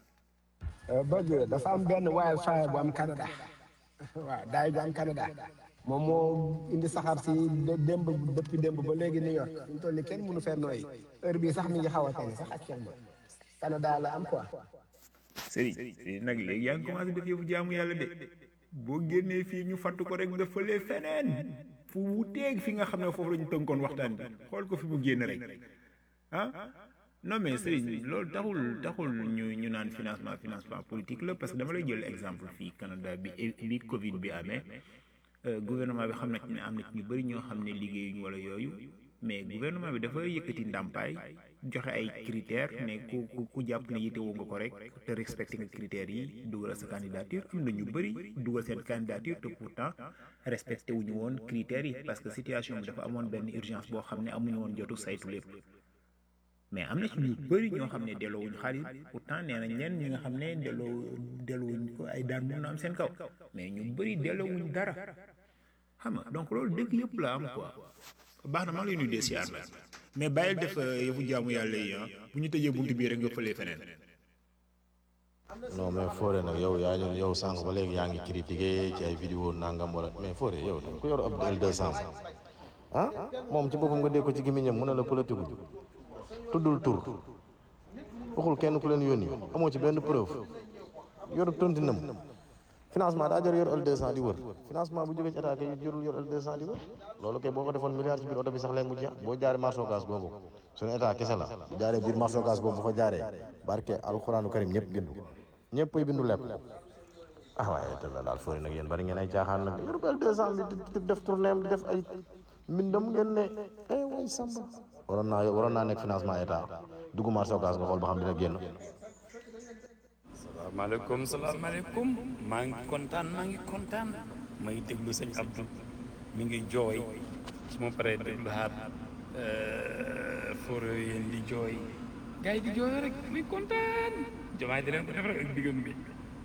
E: bëgg dafa am benn waaye faye bu am Canada waaw daay bu am Canada moom moo indi saxaar si démb depuis démb ba léegi New York fi mu toll nii kenn mënu fee nooyi heure bii sax mi ngi xaw a tane sax actuellement Canada la am quoi.
A: Serigne nag léegi yaa ngi commencé def yëfu jaamu yàlla de boo génnee fii ñu fàttu ko rek nga fëlee feneen fu wuteeg fi nga xam ne foofu la ñu tënkoon waxtaan bi xool ko fi mu génn rek ah non mais Serigne loolu taxul taxul ñu ñu naan financement financement politique la parce que dama lay jël exemple fii Canada bi bi Covid bi amee gouvernement bi xam na ci ne am na ci ñu bëri ñoo xam ne liggéeyuñu wala yooyu mais gouvernement bi dafa yëkkati ndàmpaay joxe ay critères ne ku ku ku jàpp ne yitewoo nga ko rek te respecté nga critères yi dugal sa candidature am na ñu bëri dugal seen candidature te pourtant respecté wuñu woon critères yi parce que situation bi dafa amoon benn urgence boo xam ne amuñu woon jotu saytu lépp mais am na ci ñu bëri ñoo xam ne delloowuñu xaalis pourtant nee nañ leen ñi nga xam ne delloo delloowuñ ko ay daan mun na am seen kaw mais ñu bëri delloowuñ dara xam nga donc loolu dëgg yëpp la am quoi baax na maa ngi lay nuyu de siyaar la mais bàyyil def yëfu jaamu yàlla yi ah bu ñu tëjee buntu bii rek nga fëlee feneen.
G: non mais Fodé nag yow yaa ñu yow sànq ba léegi yaa ngi critiqué ci ay vidéo nangam wala mais Fodé yow da ko yor ab L200 ah moom ci boppam nga dégg ko ci gémmiñam mu ne la politique gu tuddul tur waxul kenn ku leen yónni amoo ci benn preuve yor tontinam financement daa jar yor L200 di wër financement bu jógee ci état kay jorul yor L200 di wër loolu kay boo ko defoon milliard ci biir oto bi sax léegi mu jeex boo jaaree marché Ocass boobu suñu état kese la jaaree biir marché Ocass boobu bu fa jaaree barke alxuraanu karim ñëpp bindu ñëpp ay bindu lepp ah waaye te la daal fori nag yéen bari ngeen ay caaxaan nag yor L200 bi di def tournée di def ay mbindam ngeen ne eh way samba waroon naa waroon naa nekk financement état dugg marché Ocass nga xool ba xam dina génn
H: salaamaaleykum salaamaaleykum maa ngi kontaan maa ngi kontaan may déglu sëñ Abdou mi ngi jooy su ma paree déglu xaat foro yéen di jooy gars yi di jooy rek muy kontaan jomaay di leen ko def rek ak diggam bi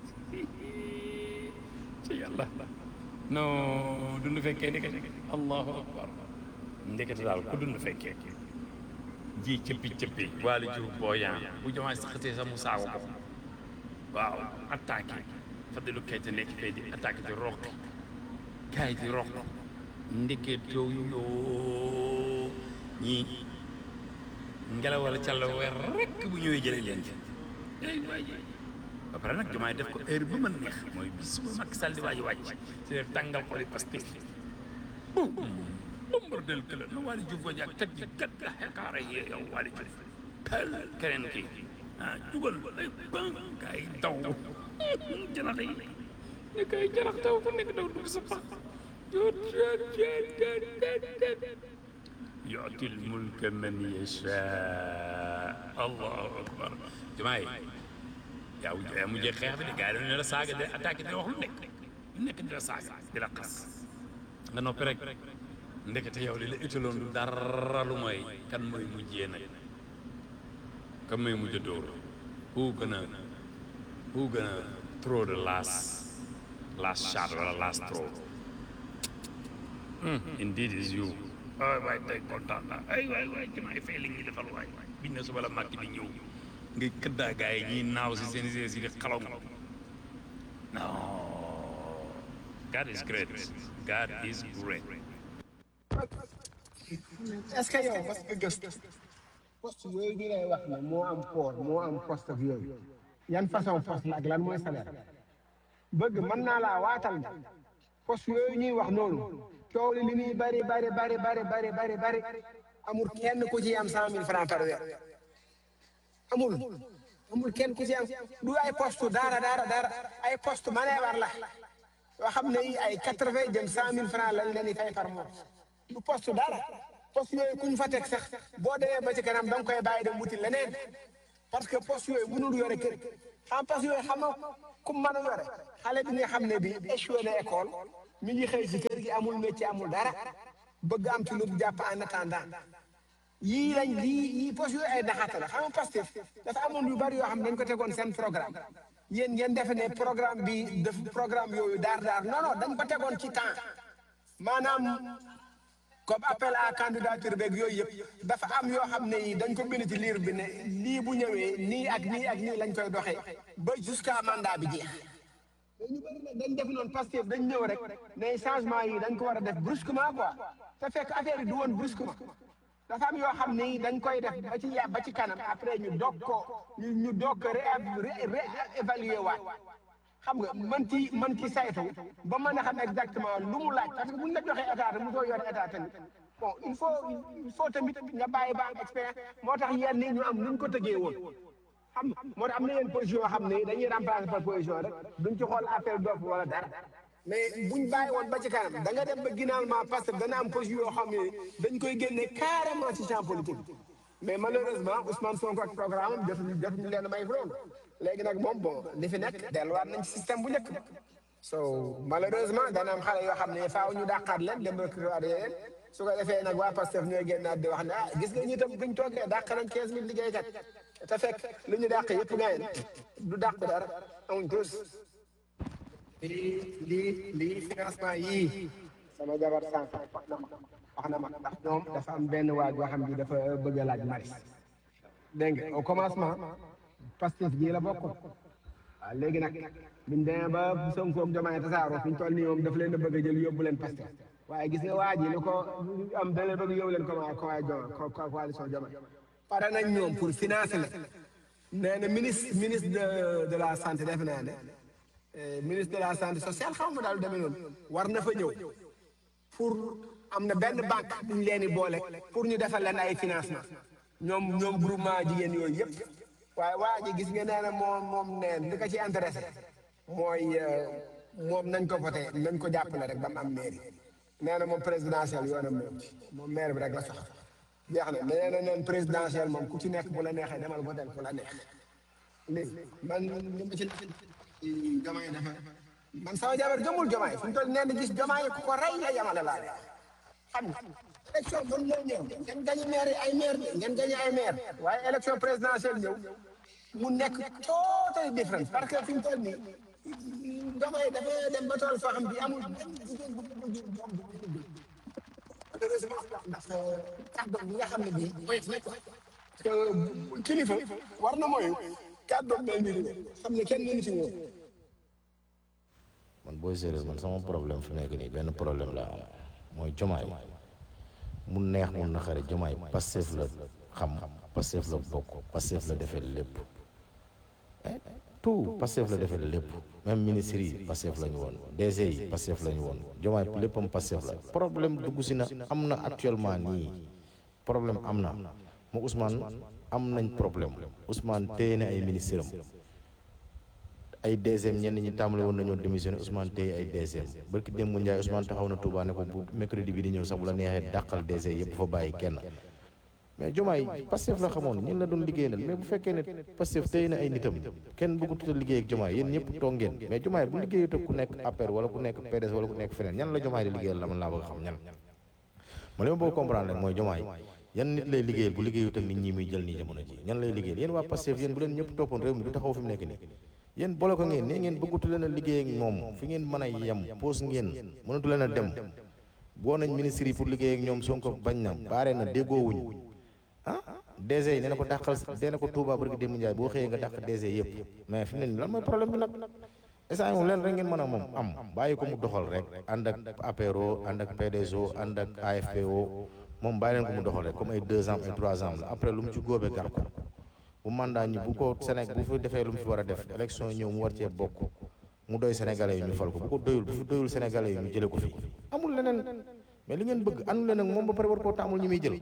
H: ci yàlla non dund fekkee ndekete allahu akbar ndekete daal ku dund fekkee ji cëppi cëppi waali jur booyaan bu jomaay saxatee sax mu saago ko waaw attaqué Fadilou Keita nekk fee di attaqué di roq gars yi di roq ndeket yow yoo ñii ngelaw wala càlla weer rek bu ñëwee jëlee leen ci ay waay ba pare nag jumaay def ko heure bi ma neex mooy bis bu Macky Sall di waaj wàcc ci leen tàngal xoli Pastef bum bumbar del këla na Waly Diouf wañ ak teg ji gat ga xekaara yi yow Waly Diouf pel keneen kii ah dugal ay ban kay daw janax yi ne kay janax daw ku nekk daw dugg sa pax yu'til mulka man yasha allahu akbar jumaay yaa yaa mujjee xeex bi de gars yi dañu ne la saaga de attaqué di wax lu nekk lu nekk di la saaga di la xas nga noppi rek ndekete yow li la utaloon du dara lu mooy kan mooy mujjee nag kan mooy mujj dóor who gonna who gonna throw the last last shot wala last throw indeed is you ay waay tey kontaan naa ay waay waay jumaay fay li ñuy defal waay biñ ne suba la màkk di ñëw ngay këddaa gaa yi ñiy naaw si seen si si di xalaw non God is great God is great
E: est-ce que yow mas nga gëstu poste yooyu ñu lay wax ne moo am port moo am poste ak yooyu yan façon poste la ak lan mooy salaire bëgg mën naa laa waatal ne poste yooyu ñuy wax noonu coow li li muy bari bari bari bari bari bari bari amul kenn ku ci am cent mille francs par weer amul amul kenn ku ci am du ay poste dara dara dara ay poste maneewar la yoo xam ne yi ay quatre vingt jëm cent mille francs lañ leen di fay par mois du poste dara poste yooyu kuñ fa teg sax boo demee ba ci kanam da nga koy bàyyi dem wuti leneen parce que poste yooyu mënul yore kër xam poste yooyu xam nga ku mën a yore xale bi nga xam ne bi échoué na école mi ngi xëy ci kër gi amul métier amul dara bëgg am ci lu mu jàpp en attendant yii lañ lii yii poste yooyu ay naxaata la xam nga Pastef dafa amoon yu bari yoo xam ne dañ ko tegoon seen programme yéen ngeen defe ne programme bi def programme yooyu daar daar non non dañ ko tegoon ci temps maanaam comme appel à candidature beeg yooyu yëpp dafa am yoo xam ne yi dañ ko bind ci liir bi ne lii bu ñëwee nii ak nii ak nii lañ koy doxee ba jusqu'à mandat bi jeex mais ñu bëri nag dañ def noonu Pastef dañ ñëw rek ne changement yi dañ ko war a def brusquement quoi te fekk affaire yi du woon brusquement dafa am yoo xam ne dañ koy def ba ci ya ba ci kanam après ñu doog ko ñu ñu doog ko ré réévaluer waat xam nga man ci man ci saytu ba mën a xam exactement lu mu laaj parce que buñ la joxee état te mu soo yore état tamit bon il faut il faut tamit nga bàyyi ba am expérience moo tax yenn yi ñu am nuñ ko tëggee woon xam nga moo tax am na yenn position yoo xam ne dañuy remplacer par position rek duñ ci xool appel d'offre wala dara mais buñ bàyyi woon ba ci kanam da nga dem ba finalement parce que dana am position yoo xam ne dañ koy génne carrément ci champ politique mais malheureusement Ousmane Sonko ak programme am jotuñu jotuñu leen may loolu léegi nag moom bon li fi nekk delluwaat nañ ci système bu njëkk so malheureusement dana am xale yoo xam ne faaw ñu dàqaat leen dem recruter yeneen su ko defee nag waa Pastef ñooy génnaat di wax ne ah gis nga ñi tam buñ toogee dàq nañ quinze mille liggéeykat te fekk lu ñu dàq yëpp gayen du dàq dara amuñ tous lii lii lii financement yii sama jabar sànq wax na ma wax na ma ndax ñoom dafa am benn waaj boo xam ni dafa bëgg a laaj maris dégg nga au commencement Pastef gii la bokk waaw léegi nag biñ demee ba Sonko ak Diomaye tasaaroo fi ñu toll nii moom daf leen a bëgg a jël yóbbu leen Pastef waaye gis nga waa ji li ko am da leen bëgg yóbbu leen comment comment coalition Diomaye pare nañ ñoom pour financer la nee na ministre ministre de de la santé def naa ne ministre de la santé sociale xaw ma daal demee noonu war na fa ñëw pour am na benn banque bu ñu leen di boole pour ñu defal leen ay financement ñoom ñoom groupement jigéen yooyu yëpp waaye waa ji gis nga nee na moom moom neen li ko ci intéressé mooy moom nañ ko voté nañ ko jàppale rek ba mu am mairie nee na moom présidentiel yoonam moom ci moom maire bi rek la soxla jeex na nee na neen présidentiel moom ku ci nekk bu la neexee demal voté ku la neex léegi man li ma ci jomaay dafa man sama jabar gëmul jomaay fu mu toll nee na gis jomaay ku ko rey la yamale laa de xam nga élection mën na ñëw ngeen gañe maire ay maire ngeen gañe ay maire waaye élection présidentielle ñëw mu nekk totally different parce que fi mu toll nii jomaay dafa dem ba tool foo xam bi amul benn jigéen bu ko jur doom bu ko jur malheureusement ndax kàddoom bi nga xam ne bii mooy nekk parce que kilifa war na mooy kàddoom mel ni xam ne kenn mënu ci ñëw
G: man booy séeréer man sama problème fi nekk nii benn problème la am mooy jomaay mu neex mu naqare jomaay Pastef la xam Pastef la bokk Pastef la defee lépp tout Pastef la defee lépp même ministre yi Pastef la ñu woon DG yi Pastef la ñu woon jomaay léppam Pastef la problème dugg si na am na actuellement nii problème am na mu Ousmane am nañ problème Ousmane téye na ay ministre am ay DGM ñenn ñi tàmbale woon nañoo démissionné Ousmane téye ay DGM barki démb mu Ndiaye Ousmane taxaw na Touba ne ko bu mercredi bi di ñëw sax bu la neexee dàqal DG yëpp fa bàyyi kenn mais Diomaye Pastef la xamoon ñun la doon liggéeyal mais bu fekkee ne Pastef téye na ay nitam kenn bëggut a liggéey ak Diomaye yéen ñëpp toog ngeen mais Diomaye bu liggéeyut ak ku nekk APR wala ku nekk PDS wala ku nekk feneen ñan la Diomaye di liggéeyal la man laa bëgg xam ñan ma li ma bëgg comprendre rek mooy Diomaye yan nit lay liggéeyal bu liggéeyut ak nit ñi muy jël nii jamono ji ñan lay liggéeyal yéen waa Pastef yéen bu leen ñëpp toppoon réew mi du taxaw fi mu nekk nii yéen boole ko ngeen nee ngeen bëggatu leen a liggéey ak moom fi ngeen mën a yem pause ngeen mënatu leen a dem boo nañ ministre yi pour liggéey ak ñoom Sonko bañ na baare na déggoowuñ ah DG yi nee na ko dàqal nee na ko Touba barki démb Ndiaye boo xëyee nga dàq DG yëpp mais fi mu ne nii lan mooy problème bi nag instant moom leen rek ngeen mën a moom am bàyyi ko mu doxal rek ànd ak APRO ànd ak PDSO ànd ak AFPO moom bàyyi leen ko mu doxal rek comme ay deux ans ay trois ans la après lu mu ci góobee gar ko bu mandat ñi bu ko Sénégal bu fi defee lu mu fi war a def élection ñëw mu war cee bokk mu doy sénégalais yi ñu fal ko bu ko doyul bu fi doyul sénégalais yi ñu jële ko fi amul leneen mais li ngeen bëgg àndu leen ak moom ba pare war koo taamul ñi muy jël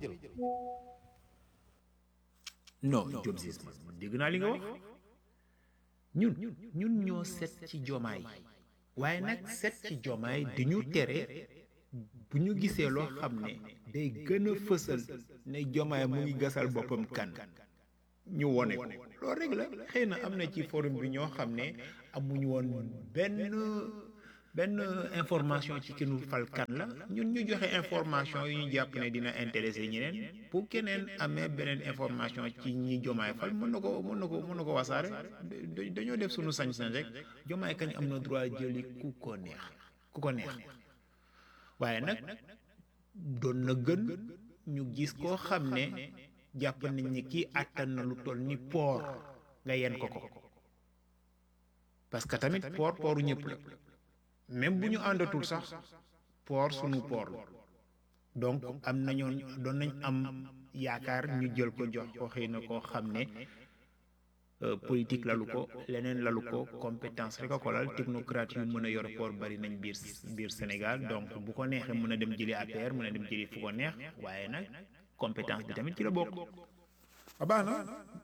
A: non Diop Ciss man dégg naa li nga wax ñun ñun ñoo set ci jomaay waaye nag set ci jomaay dañu tere bu ñu gisee loo xam ne day gën a fësal ne jomaay mu ngi gasal boppam kan ñu wone ko loolu rek la xëy na am na ci forum bi ñoo xam ne amuñu woon benn benn information ci ki nu fal kan la ñun ñu joxe information yu ñu jàpp ne dina intéressé ñeneen bu keneen amee beneen information ci ñi jomaay fal mën na ko mën na ko mën na ko wasaare da- dañoo def suñu sañ-sañ rek jomaay kañ am na droit jëli ku ko neex ku ko neex waaye nag doon na gën ñu gis koo xam ne jàpp nañ ni kii àttan na lu toll ni poor nga yen ko ko parce que tamit poor pooru ñëpp la même bu ñu àndatul sax poor sunu poor la donc am nañoon doon nañ am yaakaar ñu jël ko jox ko xëy na koo xam ne euh, politique lalu ko leneen lalu ko compétence rek a ko lal technocrate yu mën a yor port bari nañ biir biir Sénégal donc bu ko neexee mën a dem jëli APR mën a dem jëli fu ko neex waaye nag compétence bi tamit ci la bokk a baax na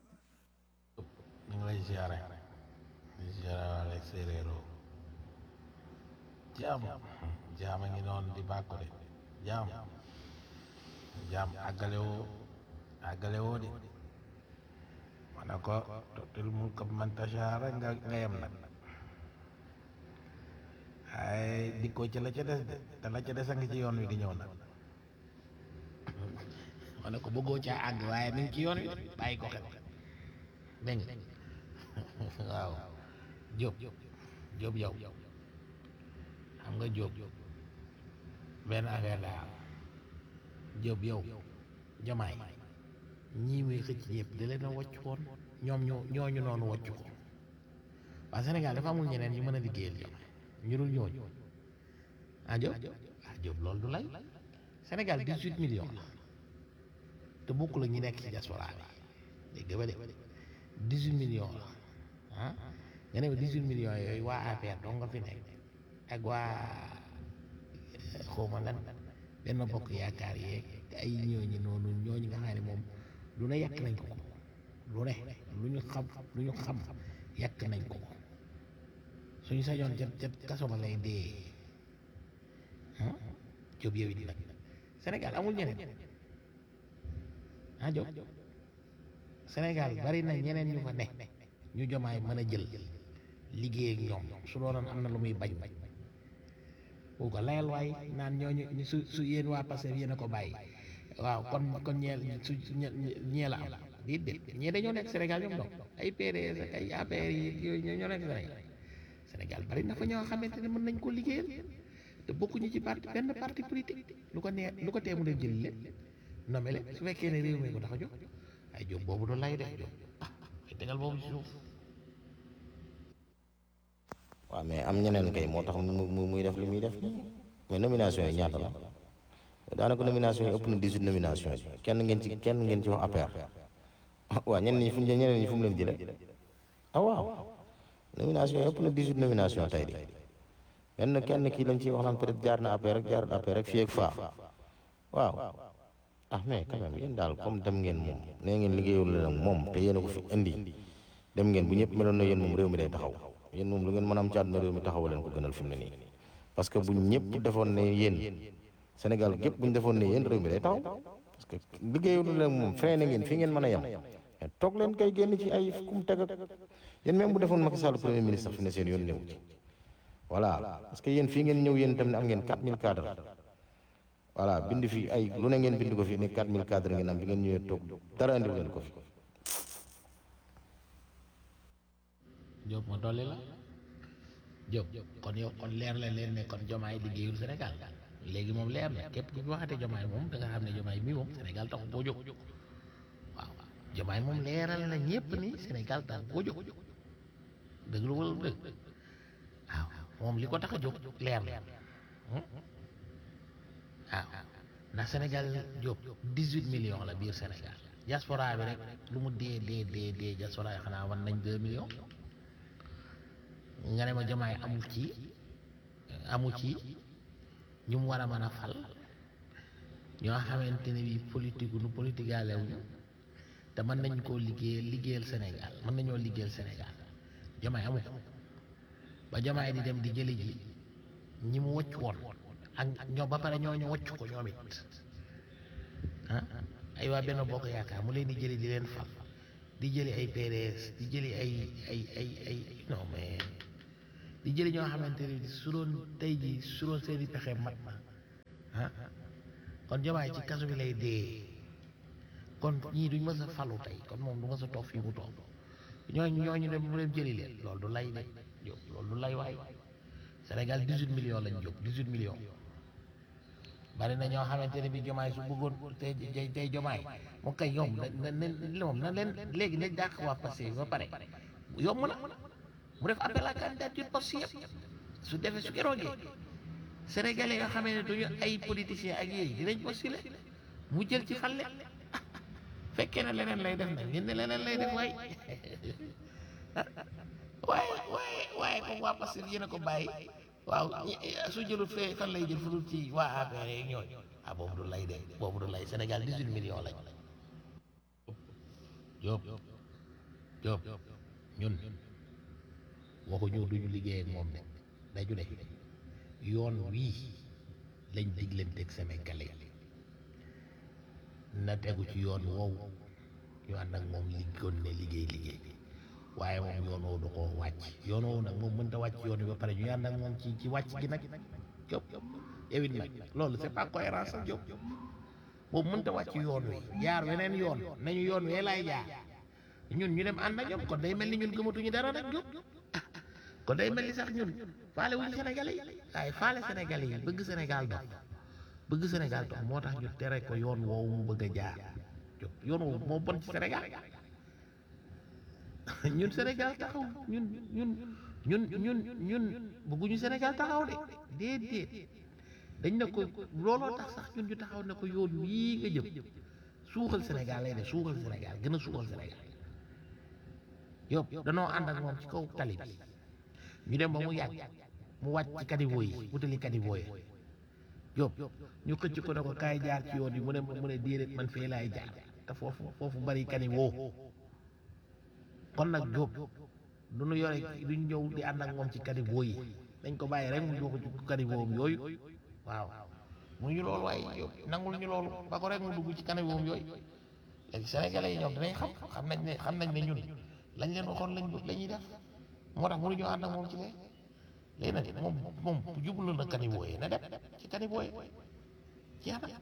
D: ñu ngi lay ziare di ziare waale séeréero jaam jaam a ngi noonu di bàkku de jaam jaam àggale woo àggale woo de ma ne ko totil mulka man tashaa rek nga nga yem nag ay dikkoo ci la ca des de te la ca des a ngi ci yoon wi di ñëw nag ma ne ko bëggoo caa àgg waaye mi ngi ci yoon wi de bàyyi ko xel dégg nga waaw Jóob Jóob yow xam nga Jóob benn affaire la am Jóob yow jamaay ñii muy xëcc yëpp da leen a wàcc woon ñoom ñoo ñooñu noonu wàcc ko waa Sénégal dafa amul ñeneen ñu mën a liggéeyal jamaay ñu dul ñooñu ah Jóob ah Jóob loolu du lay Sénégal 18 millions la te bokk la ñu nekk ci diaspora bi dégg nga ba de 18 millions la ah nga ne ma 18 millions yooyu waa APR dong nga fi nekk ak waa xawma lan benn bokk yaakaar yeeg ay ñooñu noonu ñooñu nga xam ne moom lu ne yàq nañ ko ko lu ne lu ñu xam lu ñu xam yàq nañ ko ko suñu sañoon ca ca kaso ba lay dee ah Jóob yow it nag Sénégal amul ñeneen ah Jóob Sénégal bari na ñeneen ñu fa ne ñu jomaay mën a jël liggéey ak ñoom su doonoon am na lu muy bañ bu ko layal waay naan ñooñu ñu su su yéen waa Pastef yéen a ko bàyyi waaw kon kon ñeel su su ñe- ñee la am déet déet ñee dañoo nekk Sénégal ñoom donc ay PDS ak ay APR yi yooyu ñoo ñoo nekk Sénégal Sénégal bari na fa ñoo xamante ne mën nañ ko liggéeyal te bokkuñu ci parti benn parti politique lu ko nee lu ko tee mu dem jël lépp nommé leen su fekkee ne réew mi ko tax a jóg ay jóg boobu du lay def jóg ah ay tegal boobu ci suuf
G: waaw mais am ñeneen kay moo tax mu mu muy def li muy def mais nomination yi ñaata la daanaka nomination yi ëpp na 18 nomination yi kenn ngeen ci kenn ngeen ci wax APR waaw ñeneen ñi fu ñu ñeneen ñi fu mu leen jëlee ah waaw nomination yi ëpp na 18 nomination tey di benn kenn kii lañ ciy wax naan peut-être jaar na APR rek jaar na APR rek fii ak faa waaw ah mais quand même yéen daal comme dem ngeen moom nee ngeen liggéeyul leen ak moom te yéen a ko fi indi dem ngeen bu ñëpp meloon na yéen moom réew mi day taxaw yéen moom lu ngeen mën a am ci àdduna réew mi taxaw leen ko gënal fi mu ne nii parce que bu ñëpp defoon ne yéen Sénégal gépp bu ñu defoon ne yéen réew mi day taxaw parce que liggéeyul leen ak moom freiné ngeen fi ngeen mën a yem mais toog leen kay génn ci ay kum teg ak yéen même bu defoon Macky Sall premier ministre fi ne seen yoon néew ci voilà parce que yéen fii ngeen ñëw yéen tam ne am ngeen 4000 cadres voilà bind fi ay lu ne ngeen bind ko fi ne 4000 cadres ngeen am bi ngeen ñëwee toog dara andiw leen ko fi
D: Jóob ma dolli la Jóob kon yow kon leer la leen ne kon jomaay liggéeyul Sénégal léegi moom leer na képp ku fi waxate jomaay moom da nga xam ne jomaay mii moom Sénégal taxu koo jóg waaw jomaay moom leeral na ñëpp ni Sénégal taxu koo jóg dëgg lu wala dëgg waaw moom li ko tax a jóg leer na waaw ndax Sénégal Jóob 18 millions la biir Sénégal diaspora bi rek lu mu dee dee dee dee diaspora yi xanaa wan nañ 2 millions nga ne ma jomaay amul ci amul ci ñu mu war a mën a fal ñoo xamante ne bi politique nu politique alewuñu te mën nañ koo liggéeyal liggéeyal Sénégal mën nañoo liggéeyal Sénégal jomaay amu ko ba jomaay di dem di jëli ji ñi mu wëcc woon ak ñoo ba pare ñoo ñu wëcc ko ñoom it ah ay waa benn bokk yaakaar mu leen di jëli di leen fal di jëli ay PDS di jëli ay ay ay ay non mais di jëli ñoo xamante ne su doon tey ji su doon seeni pexe mat na ah kon jomaay ci kaso bi lay dee kon ñii duñ mës a falu tey kon moom du mës a toog fii mu toog ñooñu ñooñu dem mu dem jëli leen loolu du lay de jóg loolu du lay waay Sénégal 18 millions lañ jóg 18 millions bari na ñoo xamante ne bi jomaay su bëggoon tey tey tey jomaay mu kay yomb na na na moom na leen léegi nañ dàq waa passé ba pare yomb na mu def appel à candidature poste yëpp su defee su keroogee sénégalais yoo xamee ne duñu ay politiciens ak yéey dinañ postulé mu jël ci xale fekkee na leneen lay def nag ñun ne leneen lay def waay waaye waaye waaye comme waa Pastef yéen a ko bàyyi waaw su jëlut fee fan lay jël fu dul ci waa APR yeeg ñooñu ah boobu du lay de boobu du lay Sénégal 18 millions lañ Jóob Jóob ñun waxuñu duñu liggéey ak moom de dañu ne yoon wii lañ diglanteeg Sénégalais na tegu ci yoon woowu ñu ànd ak moom liggoon ne liggéey liggéey waaye moom yoon woowu da koo wàcc yoon woowu nag moom mënta wàcc yoon wi ba pare ñu ànd ak moom ci ci wàcc gi nag Jóob yow it nag loolu c'est pas cohérent sax Jóob boobu mënta wàcc yoon wi jaar weneen yoon nañu yoon wee laay jaar ñun ñu dem ànd ak ñoom kon day mel ni ñun gëmatuñu dara nag Jóob kon day mel ni sax ñun faale wuñu Sénégalais yi waaye faale Sénégalais yi bëgg Sénégal dox bëgg Sénégal dox moo tax ñu tere ko yoon woowu mu bëgg a jaar Jóob yoon woowu moo bon ci Sénégal ñun Sénégal taxaw ñun ñun ñun ñun ñun bëgguñu Sénégal taxaw de déedéet dañ ne ko looloo tax sax ñun ñu taxaw ne ko yoon wii nga jëm suuxal Sénégal lay de suuxal Sénégal gën a suuxal Sénégal Jóob danoo ànd ak moom ci kaw tali bi ñu dem ba mu yàgg mu wàcc ci caniveau yi wutali caniveau yi Jóob ñu xëcc ko ne ko kaay jaar ci yoon yi mu ne mu ne déedéet man fee laay jaar te foofu foofu bari caniveau kon nag Jóob du ñu yore duñ ñëw di ànd ak moom ci caniveau yi dañ ko bàyyi rek mu jox ci caniveau yooyu waaw mu ñu loolu waaye Jóob nangul ñu loolu ba ko rek mu dugg ci caniveau yooyu léegi sénégalais yi ñoom dinañ xam xam nañ ne xam nañ ne ñun lañ leen waxoon lañ la ñuy def moo tax mënuñoo ànd ak moom ci lee léegi nag moom moom jublu na caniveau yi na dem ci caniveau yi jeex na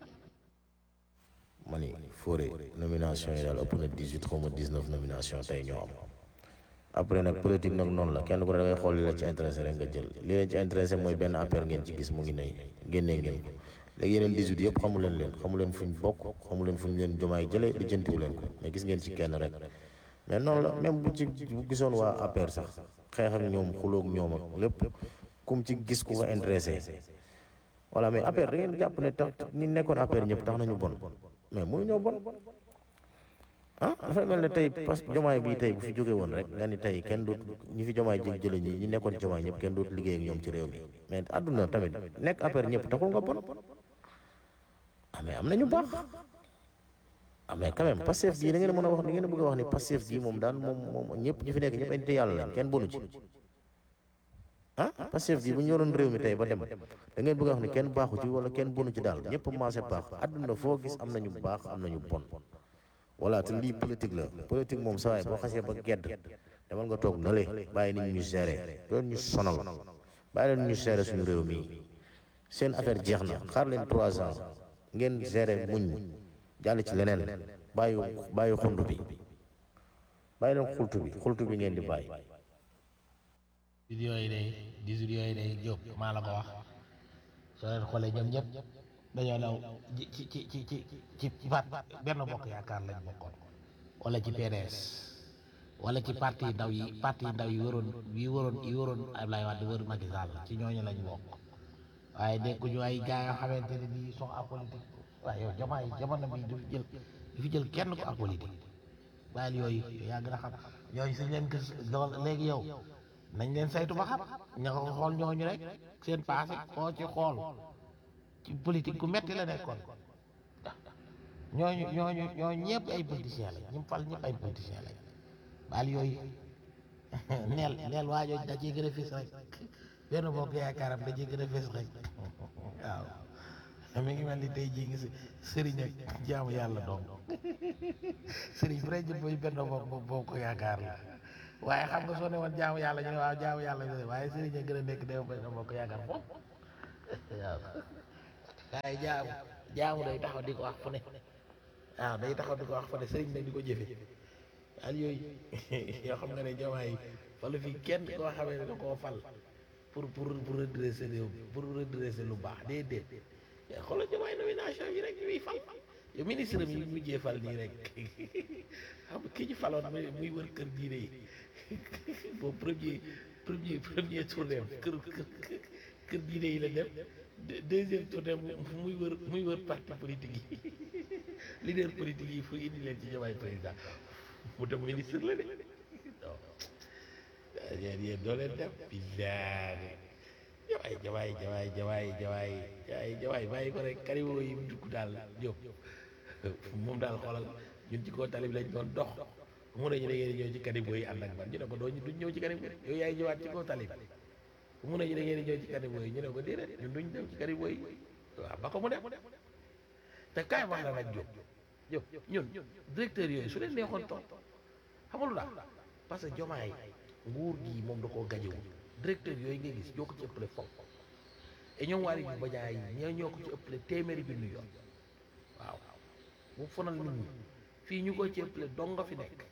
G: ma ni Fodé nomination yi daal ëpp na 18 xaw ma 19 nomination tey ñoo am après nag politique nag noonu la kenn ku ne da ngay xool li la ci intéressé rek nga jël li leen ci intéressé mooy benn affaire ngeen ci gis mu ngi nay génnee ngeen ko léegi yeneen 18 yëpp xamu leen leen xamu leen fuñ bokk xamu leen fuñ leen jomaay jëlee li jëntiwu leen ko mais gis ngeen ci kenn rek mais noonu la même bu ci bu gisoon waa APR sax xeex ak ñoom xuloog ñoom ak lépp kum ci gis ku ko intéressé voilà mais APR da ngeen jàpp ne tax ñi nekkoon APR ñëpp tax nañu bon mais mënu ñoo bon ah dafay mel ne tey parce que jomaay bii tey bu fi jóge woon rek nga ni tey kenn doot ñi fi jomaay jël jële ñi ñi nekkoon jomaay ñëpp kenn doot liggéey ak ñoom ci réew mi mais àdduna tamit nekk APR ñëpp taxul nga bon ah mais am nañu baax ah mais quand même Pastef gii da ngeen mën a wax da ngeen bëgg a wax ni Pastef gii moom daal moom moom ñëpp ñi fi nekk ñëpp ay nit yàlla lañ kenn bonu ci ah Pastef gii bu ñu yoroon réew mi tey ba dem da ngeen bëgg a wax ni kenn baaxu ci wala kenn bonu ci daal ñëpp maase baax àdduna foo gis am nañu baax am nañu bon voilà te lii politique la politique moom saa waay boo xasee ba gedd demal nga toog na le bàyyi nit ñu gérer doon ñu sonal bàyyi leen ñu gérer suñu réew mi seen affaire jeex na xaar leen trois ans ngeen gérer muñ jàll ci leneen bàyyi bàyyi xuntu bi bàyyi leen xultu bi xultu bi ngeen di bàyyi
D: vidéo yi day dix-huit yooyu day Jóob maa la ko wax soo leen xoolee ñoom ñëpp dañoo daw ci ci ci ci ci ci ci part benn bokk yaakaar lañ bokkoon wala ci PDS wala ci parti ndaw yi parti ndaw yi waroon yi waroon yi waroon Ablaye Wade wër Macky Sall ci ñooñu lañ bokk waaye nekkuñu ay gars yoo xamante ne bii sont apolitique waaye yow jamono jamono bi du fi jël du fi jël kenn ko apolitique bàyyil yooyu yaa gën a xam yooyu suñ leen gis dool léegi yow nañ leen saytu ba xam ña ko xool ñooñu rek seen passé koo ci xool ci politique gu metti la nekkoon ñooñu ñooñu ñooñu ñëpp ay politiciens lañ ñu fal ñëpp ay politiciens lañ baal yooyu neel neel waajoo da ciy gën a fis rek benn bokk yaakaaram da ciy gën a fis rek waaw mi ngi mel ni tey jii ngi si sëriñ ak jaamu yàlla doom sëriñ bu rek boy benn bokk bokk ko yaakaar la waaye xam nga soo ne woon jaamu yàlla ñu ne waaw jaamu yàlla ñu ne waaye sëriñ a gën a nekk day benn bokk yaakaar foofu waaw waaye jaamu jaamu day taxaw di ko wax fu ne waaw day taxaw di ko wax fu ne sëriñ nag di ko jëfe al yooyu yoo xam nga ne jamaay falu fi kenn koo xamee ne da koo fal pour pour pour redresser réew pour redresser lu baax déedéet xoolal jamaay nomination bi rek ñuy fal yow ministre mi mujjee fal nii rek xam ki ñu faloon muy muy wër kër diine yi boobu premier premier premier tournée kër kër kër diine yi la dem deuxième tournée muy wër muy wër parti politique yi leader politique yi fu indi leen ci jamaay président mu dem ministre la de non yéen yéen doo leen dem billahi jawaay jawaay jawaay jawaay jawaay jawaay jawaay bàyyi ko rek kariwoo yi mu dugg daal jóg moom daal xoolal ñun ci kaw tali bi lañ doon dox mu ne ñu da ngeen di ñëw ci kanibo yi ànd ak man ñu ne ko doo duñ ñëw ci kanibo yi yow yaay ñëwaat ci kaw tali bi mu ne ñu da ngeen di ñëw ci kanibo yi ñu ne ko déedéet ñun duñ dem ci kanibo yi waaw ba ko mu dem te kaay wax la nag jóg jóg ñun directeur yooyu su leen neexoon toog xamalu daal parce que jomaay nguur gi moom da koo gajewul directeur yooyu nga gis ñoo ko ci ëppale fopp et ñoom waari yu bajaay ñoo ñoo ko ci ëppale téeméeri bi nu yoon waaw bu fonal nit ñi fii ñu ko ci ëppale dong nga fi nekk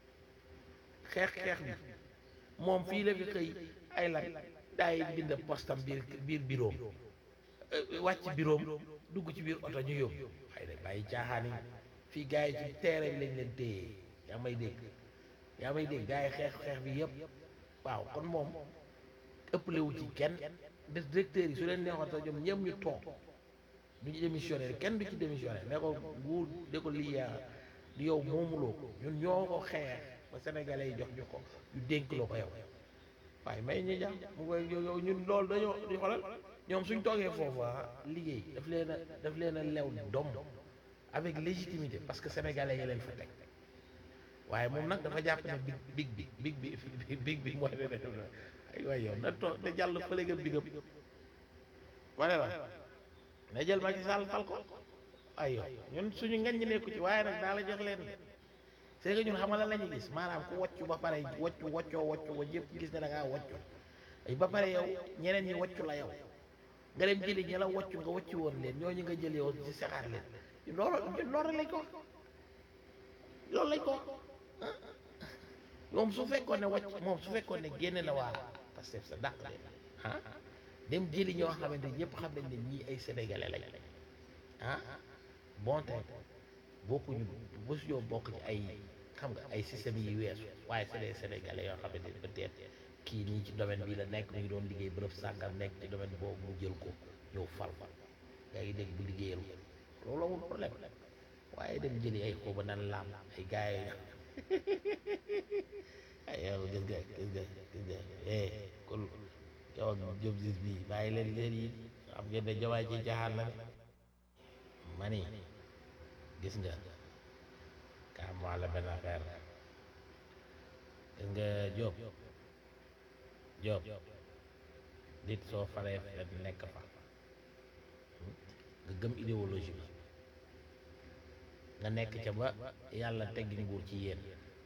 D: xeex xeex bi moom fii la fi xëy ay lan daay bind postam biir biir biroom wàcc biroom dugg ci biir oto ñu yóbbu waaye nag bàyyi caaxaan yi fii gars yi ci teere bi lañ leen téye yaa may dégg yaa may dégg gars yi xeex xeex bi yëpp waaw kon moom ëppale wu ci kenn des directeurs yi su leen neexoon sax ñoom ñëpp ñu toog du ñu démissionné kenn du ci démissionné ne ko nguur de ko lii yaa di yow moomuloo ko ñun ñoo ko xeex ba sénégalais yi jox ñu ko ñu dénk la ko yow waaye may ñu jàmm mu koy yow ñun loolu dañoo di xoolal ñoom suñ toogee foofu liggéey daf leen a daf leen a lew dom avec légitimité parce que sénégalais yi leen fa teg waaye moom nag dafa jàpp ne big big bi big bi big bi mooy ne ay waay yow na toog na jàll fële nga bigam wane la na jël Macky Sall fal ko ay yow ñun suñu ngañ ñi nekku ci waaye nag daa la jox leen c'est que ñun xamal la ñu gis maanaam ku woccu ba pare woccu woccoo woccu ba ñëpp gis ne da ngaa woccu ay ba pare yow ñeneen ñi woccu la yow nga dem jëli ñi la woccu nga woccu woon leen ñooñu nga jël yow ci saxaar leen loolu loolu lañ ko loolu lañ ko moom su fekkoon ne wàcc moom su fekkoon ne génne na waa Pastef sa dàq leen ah dem jëli ñoo xamante ñëpp xam nañ ne ñii ay sénégalais lañ ah bon tey bokkuñu mosuñoo bokk ci ay xam nga ay système yi weesu waaye c'est des sénégalais yoo xamante ne peut-être kii nii ci domaine bi la nekk mu ngi doon liggéey bërëb sàngam nekk ci domaine boobu mu jël ko ñëw fal fal yaa ngi dégg bu liggéeyal ko loolu amul problème waaye dem jëli ay xóoba nan laam ay gars yi ay yow gis nga gis nga gis nga eh kon yow ak Diop Ziz bi bàyyi leen leen yi xam ngeen ne jawaay ci jaaxaan la ne ma ni gis nga kaa mu wax la benn affaire gis nga Diop Diop nit soo faree fen nekk fa nga gëm idéologie bi nga nekk ca ba yàlla teggi nguur ci yéen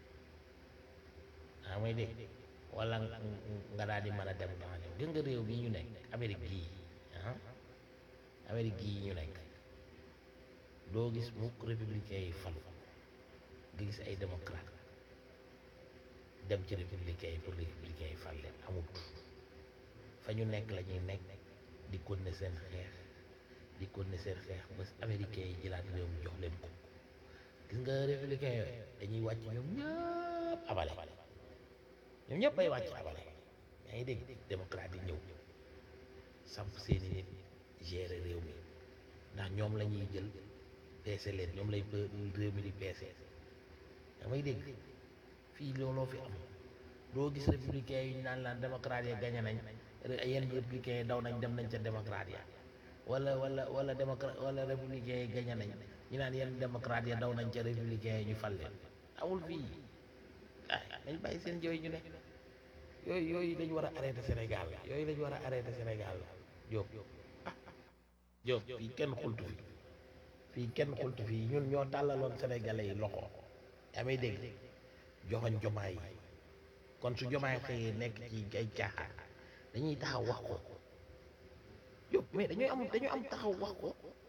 D: ah may dégg wala nga daal di mën a dem temps gis nga réew bi ñu nekk Amérique gii ah Amérique gii ñu nekk doo gis mukk républicain yi falu nga gis ay démocrate dem ci républicain yi pour républicain yi fal leen amut fa ñu nekk la ñuy nekk di continuer seen xeex di continuer seen xeex ba américain yi jëlaat réew mi jox leen ko gis nga républicain yooyu dañuy wàcc ñoom ñëpp abale ñoom ñëpp ay wàcc abale yaa ngi dégg démocrate yi ñëw samp seeni nit gérer réew mi ndax ñoom la ñuy jël peese leen ñoom lay réew mi di peese yaa may dégg fii looloo fi am doo gis républicain yi ñu naan laan démocrate yi gañe nañ yenn républicain yi daw nañ dem nañ ca démocrate ya wala wala wala démocrate wala républicain yi gañe nañ ñu naan yenn démocrate ya daw nañ ca républicain yi ñu fal leen amul fii ah nañ bàyyi seen jooy ñu ne yooyu yooyu dañu war a arrêté Sénégal yooyu dañu war a arrêté Sénégal Diop ah Diop fii kenn xultu fi fii kenn xultu fii ñun ñoo tàllaloon sénégalais yi loxo yaa may dégg joxoñ jomaay yi kon su jomaay xëyee nekk ci ay caaxaan dañuy taxaw wax ko Diop mais dañuy am dañu am taxaw wax ko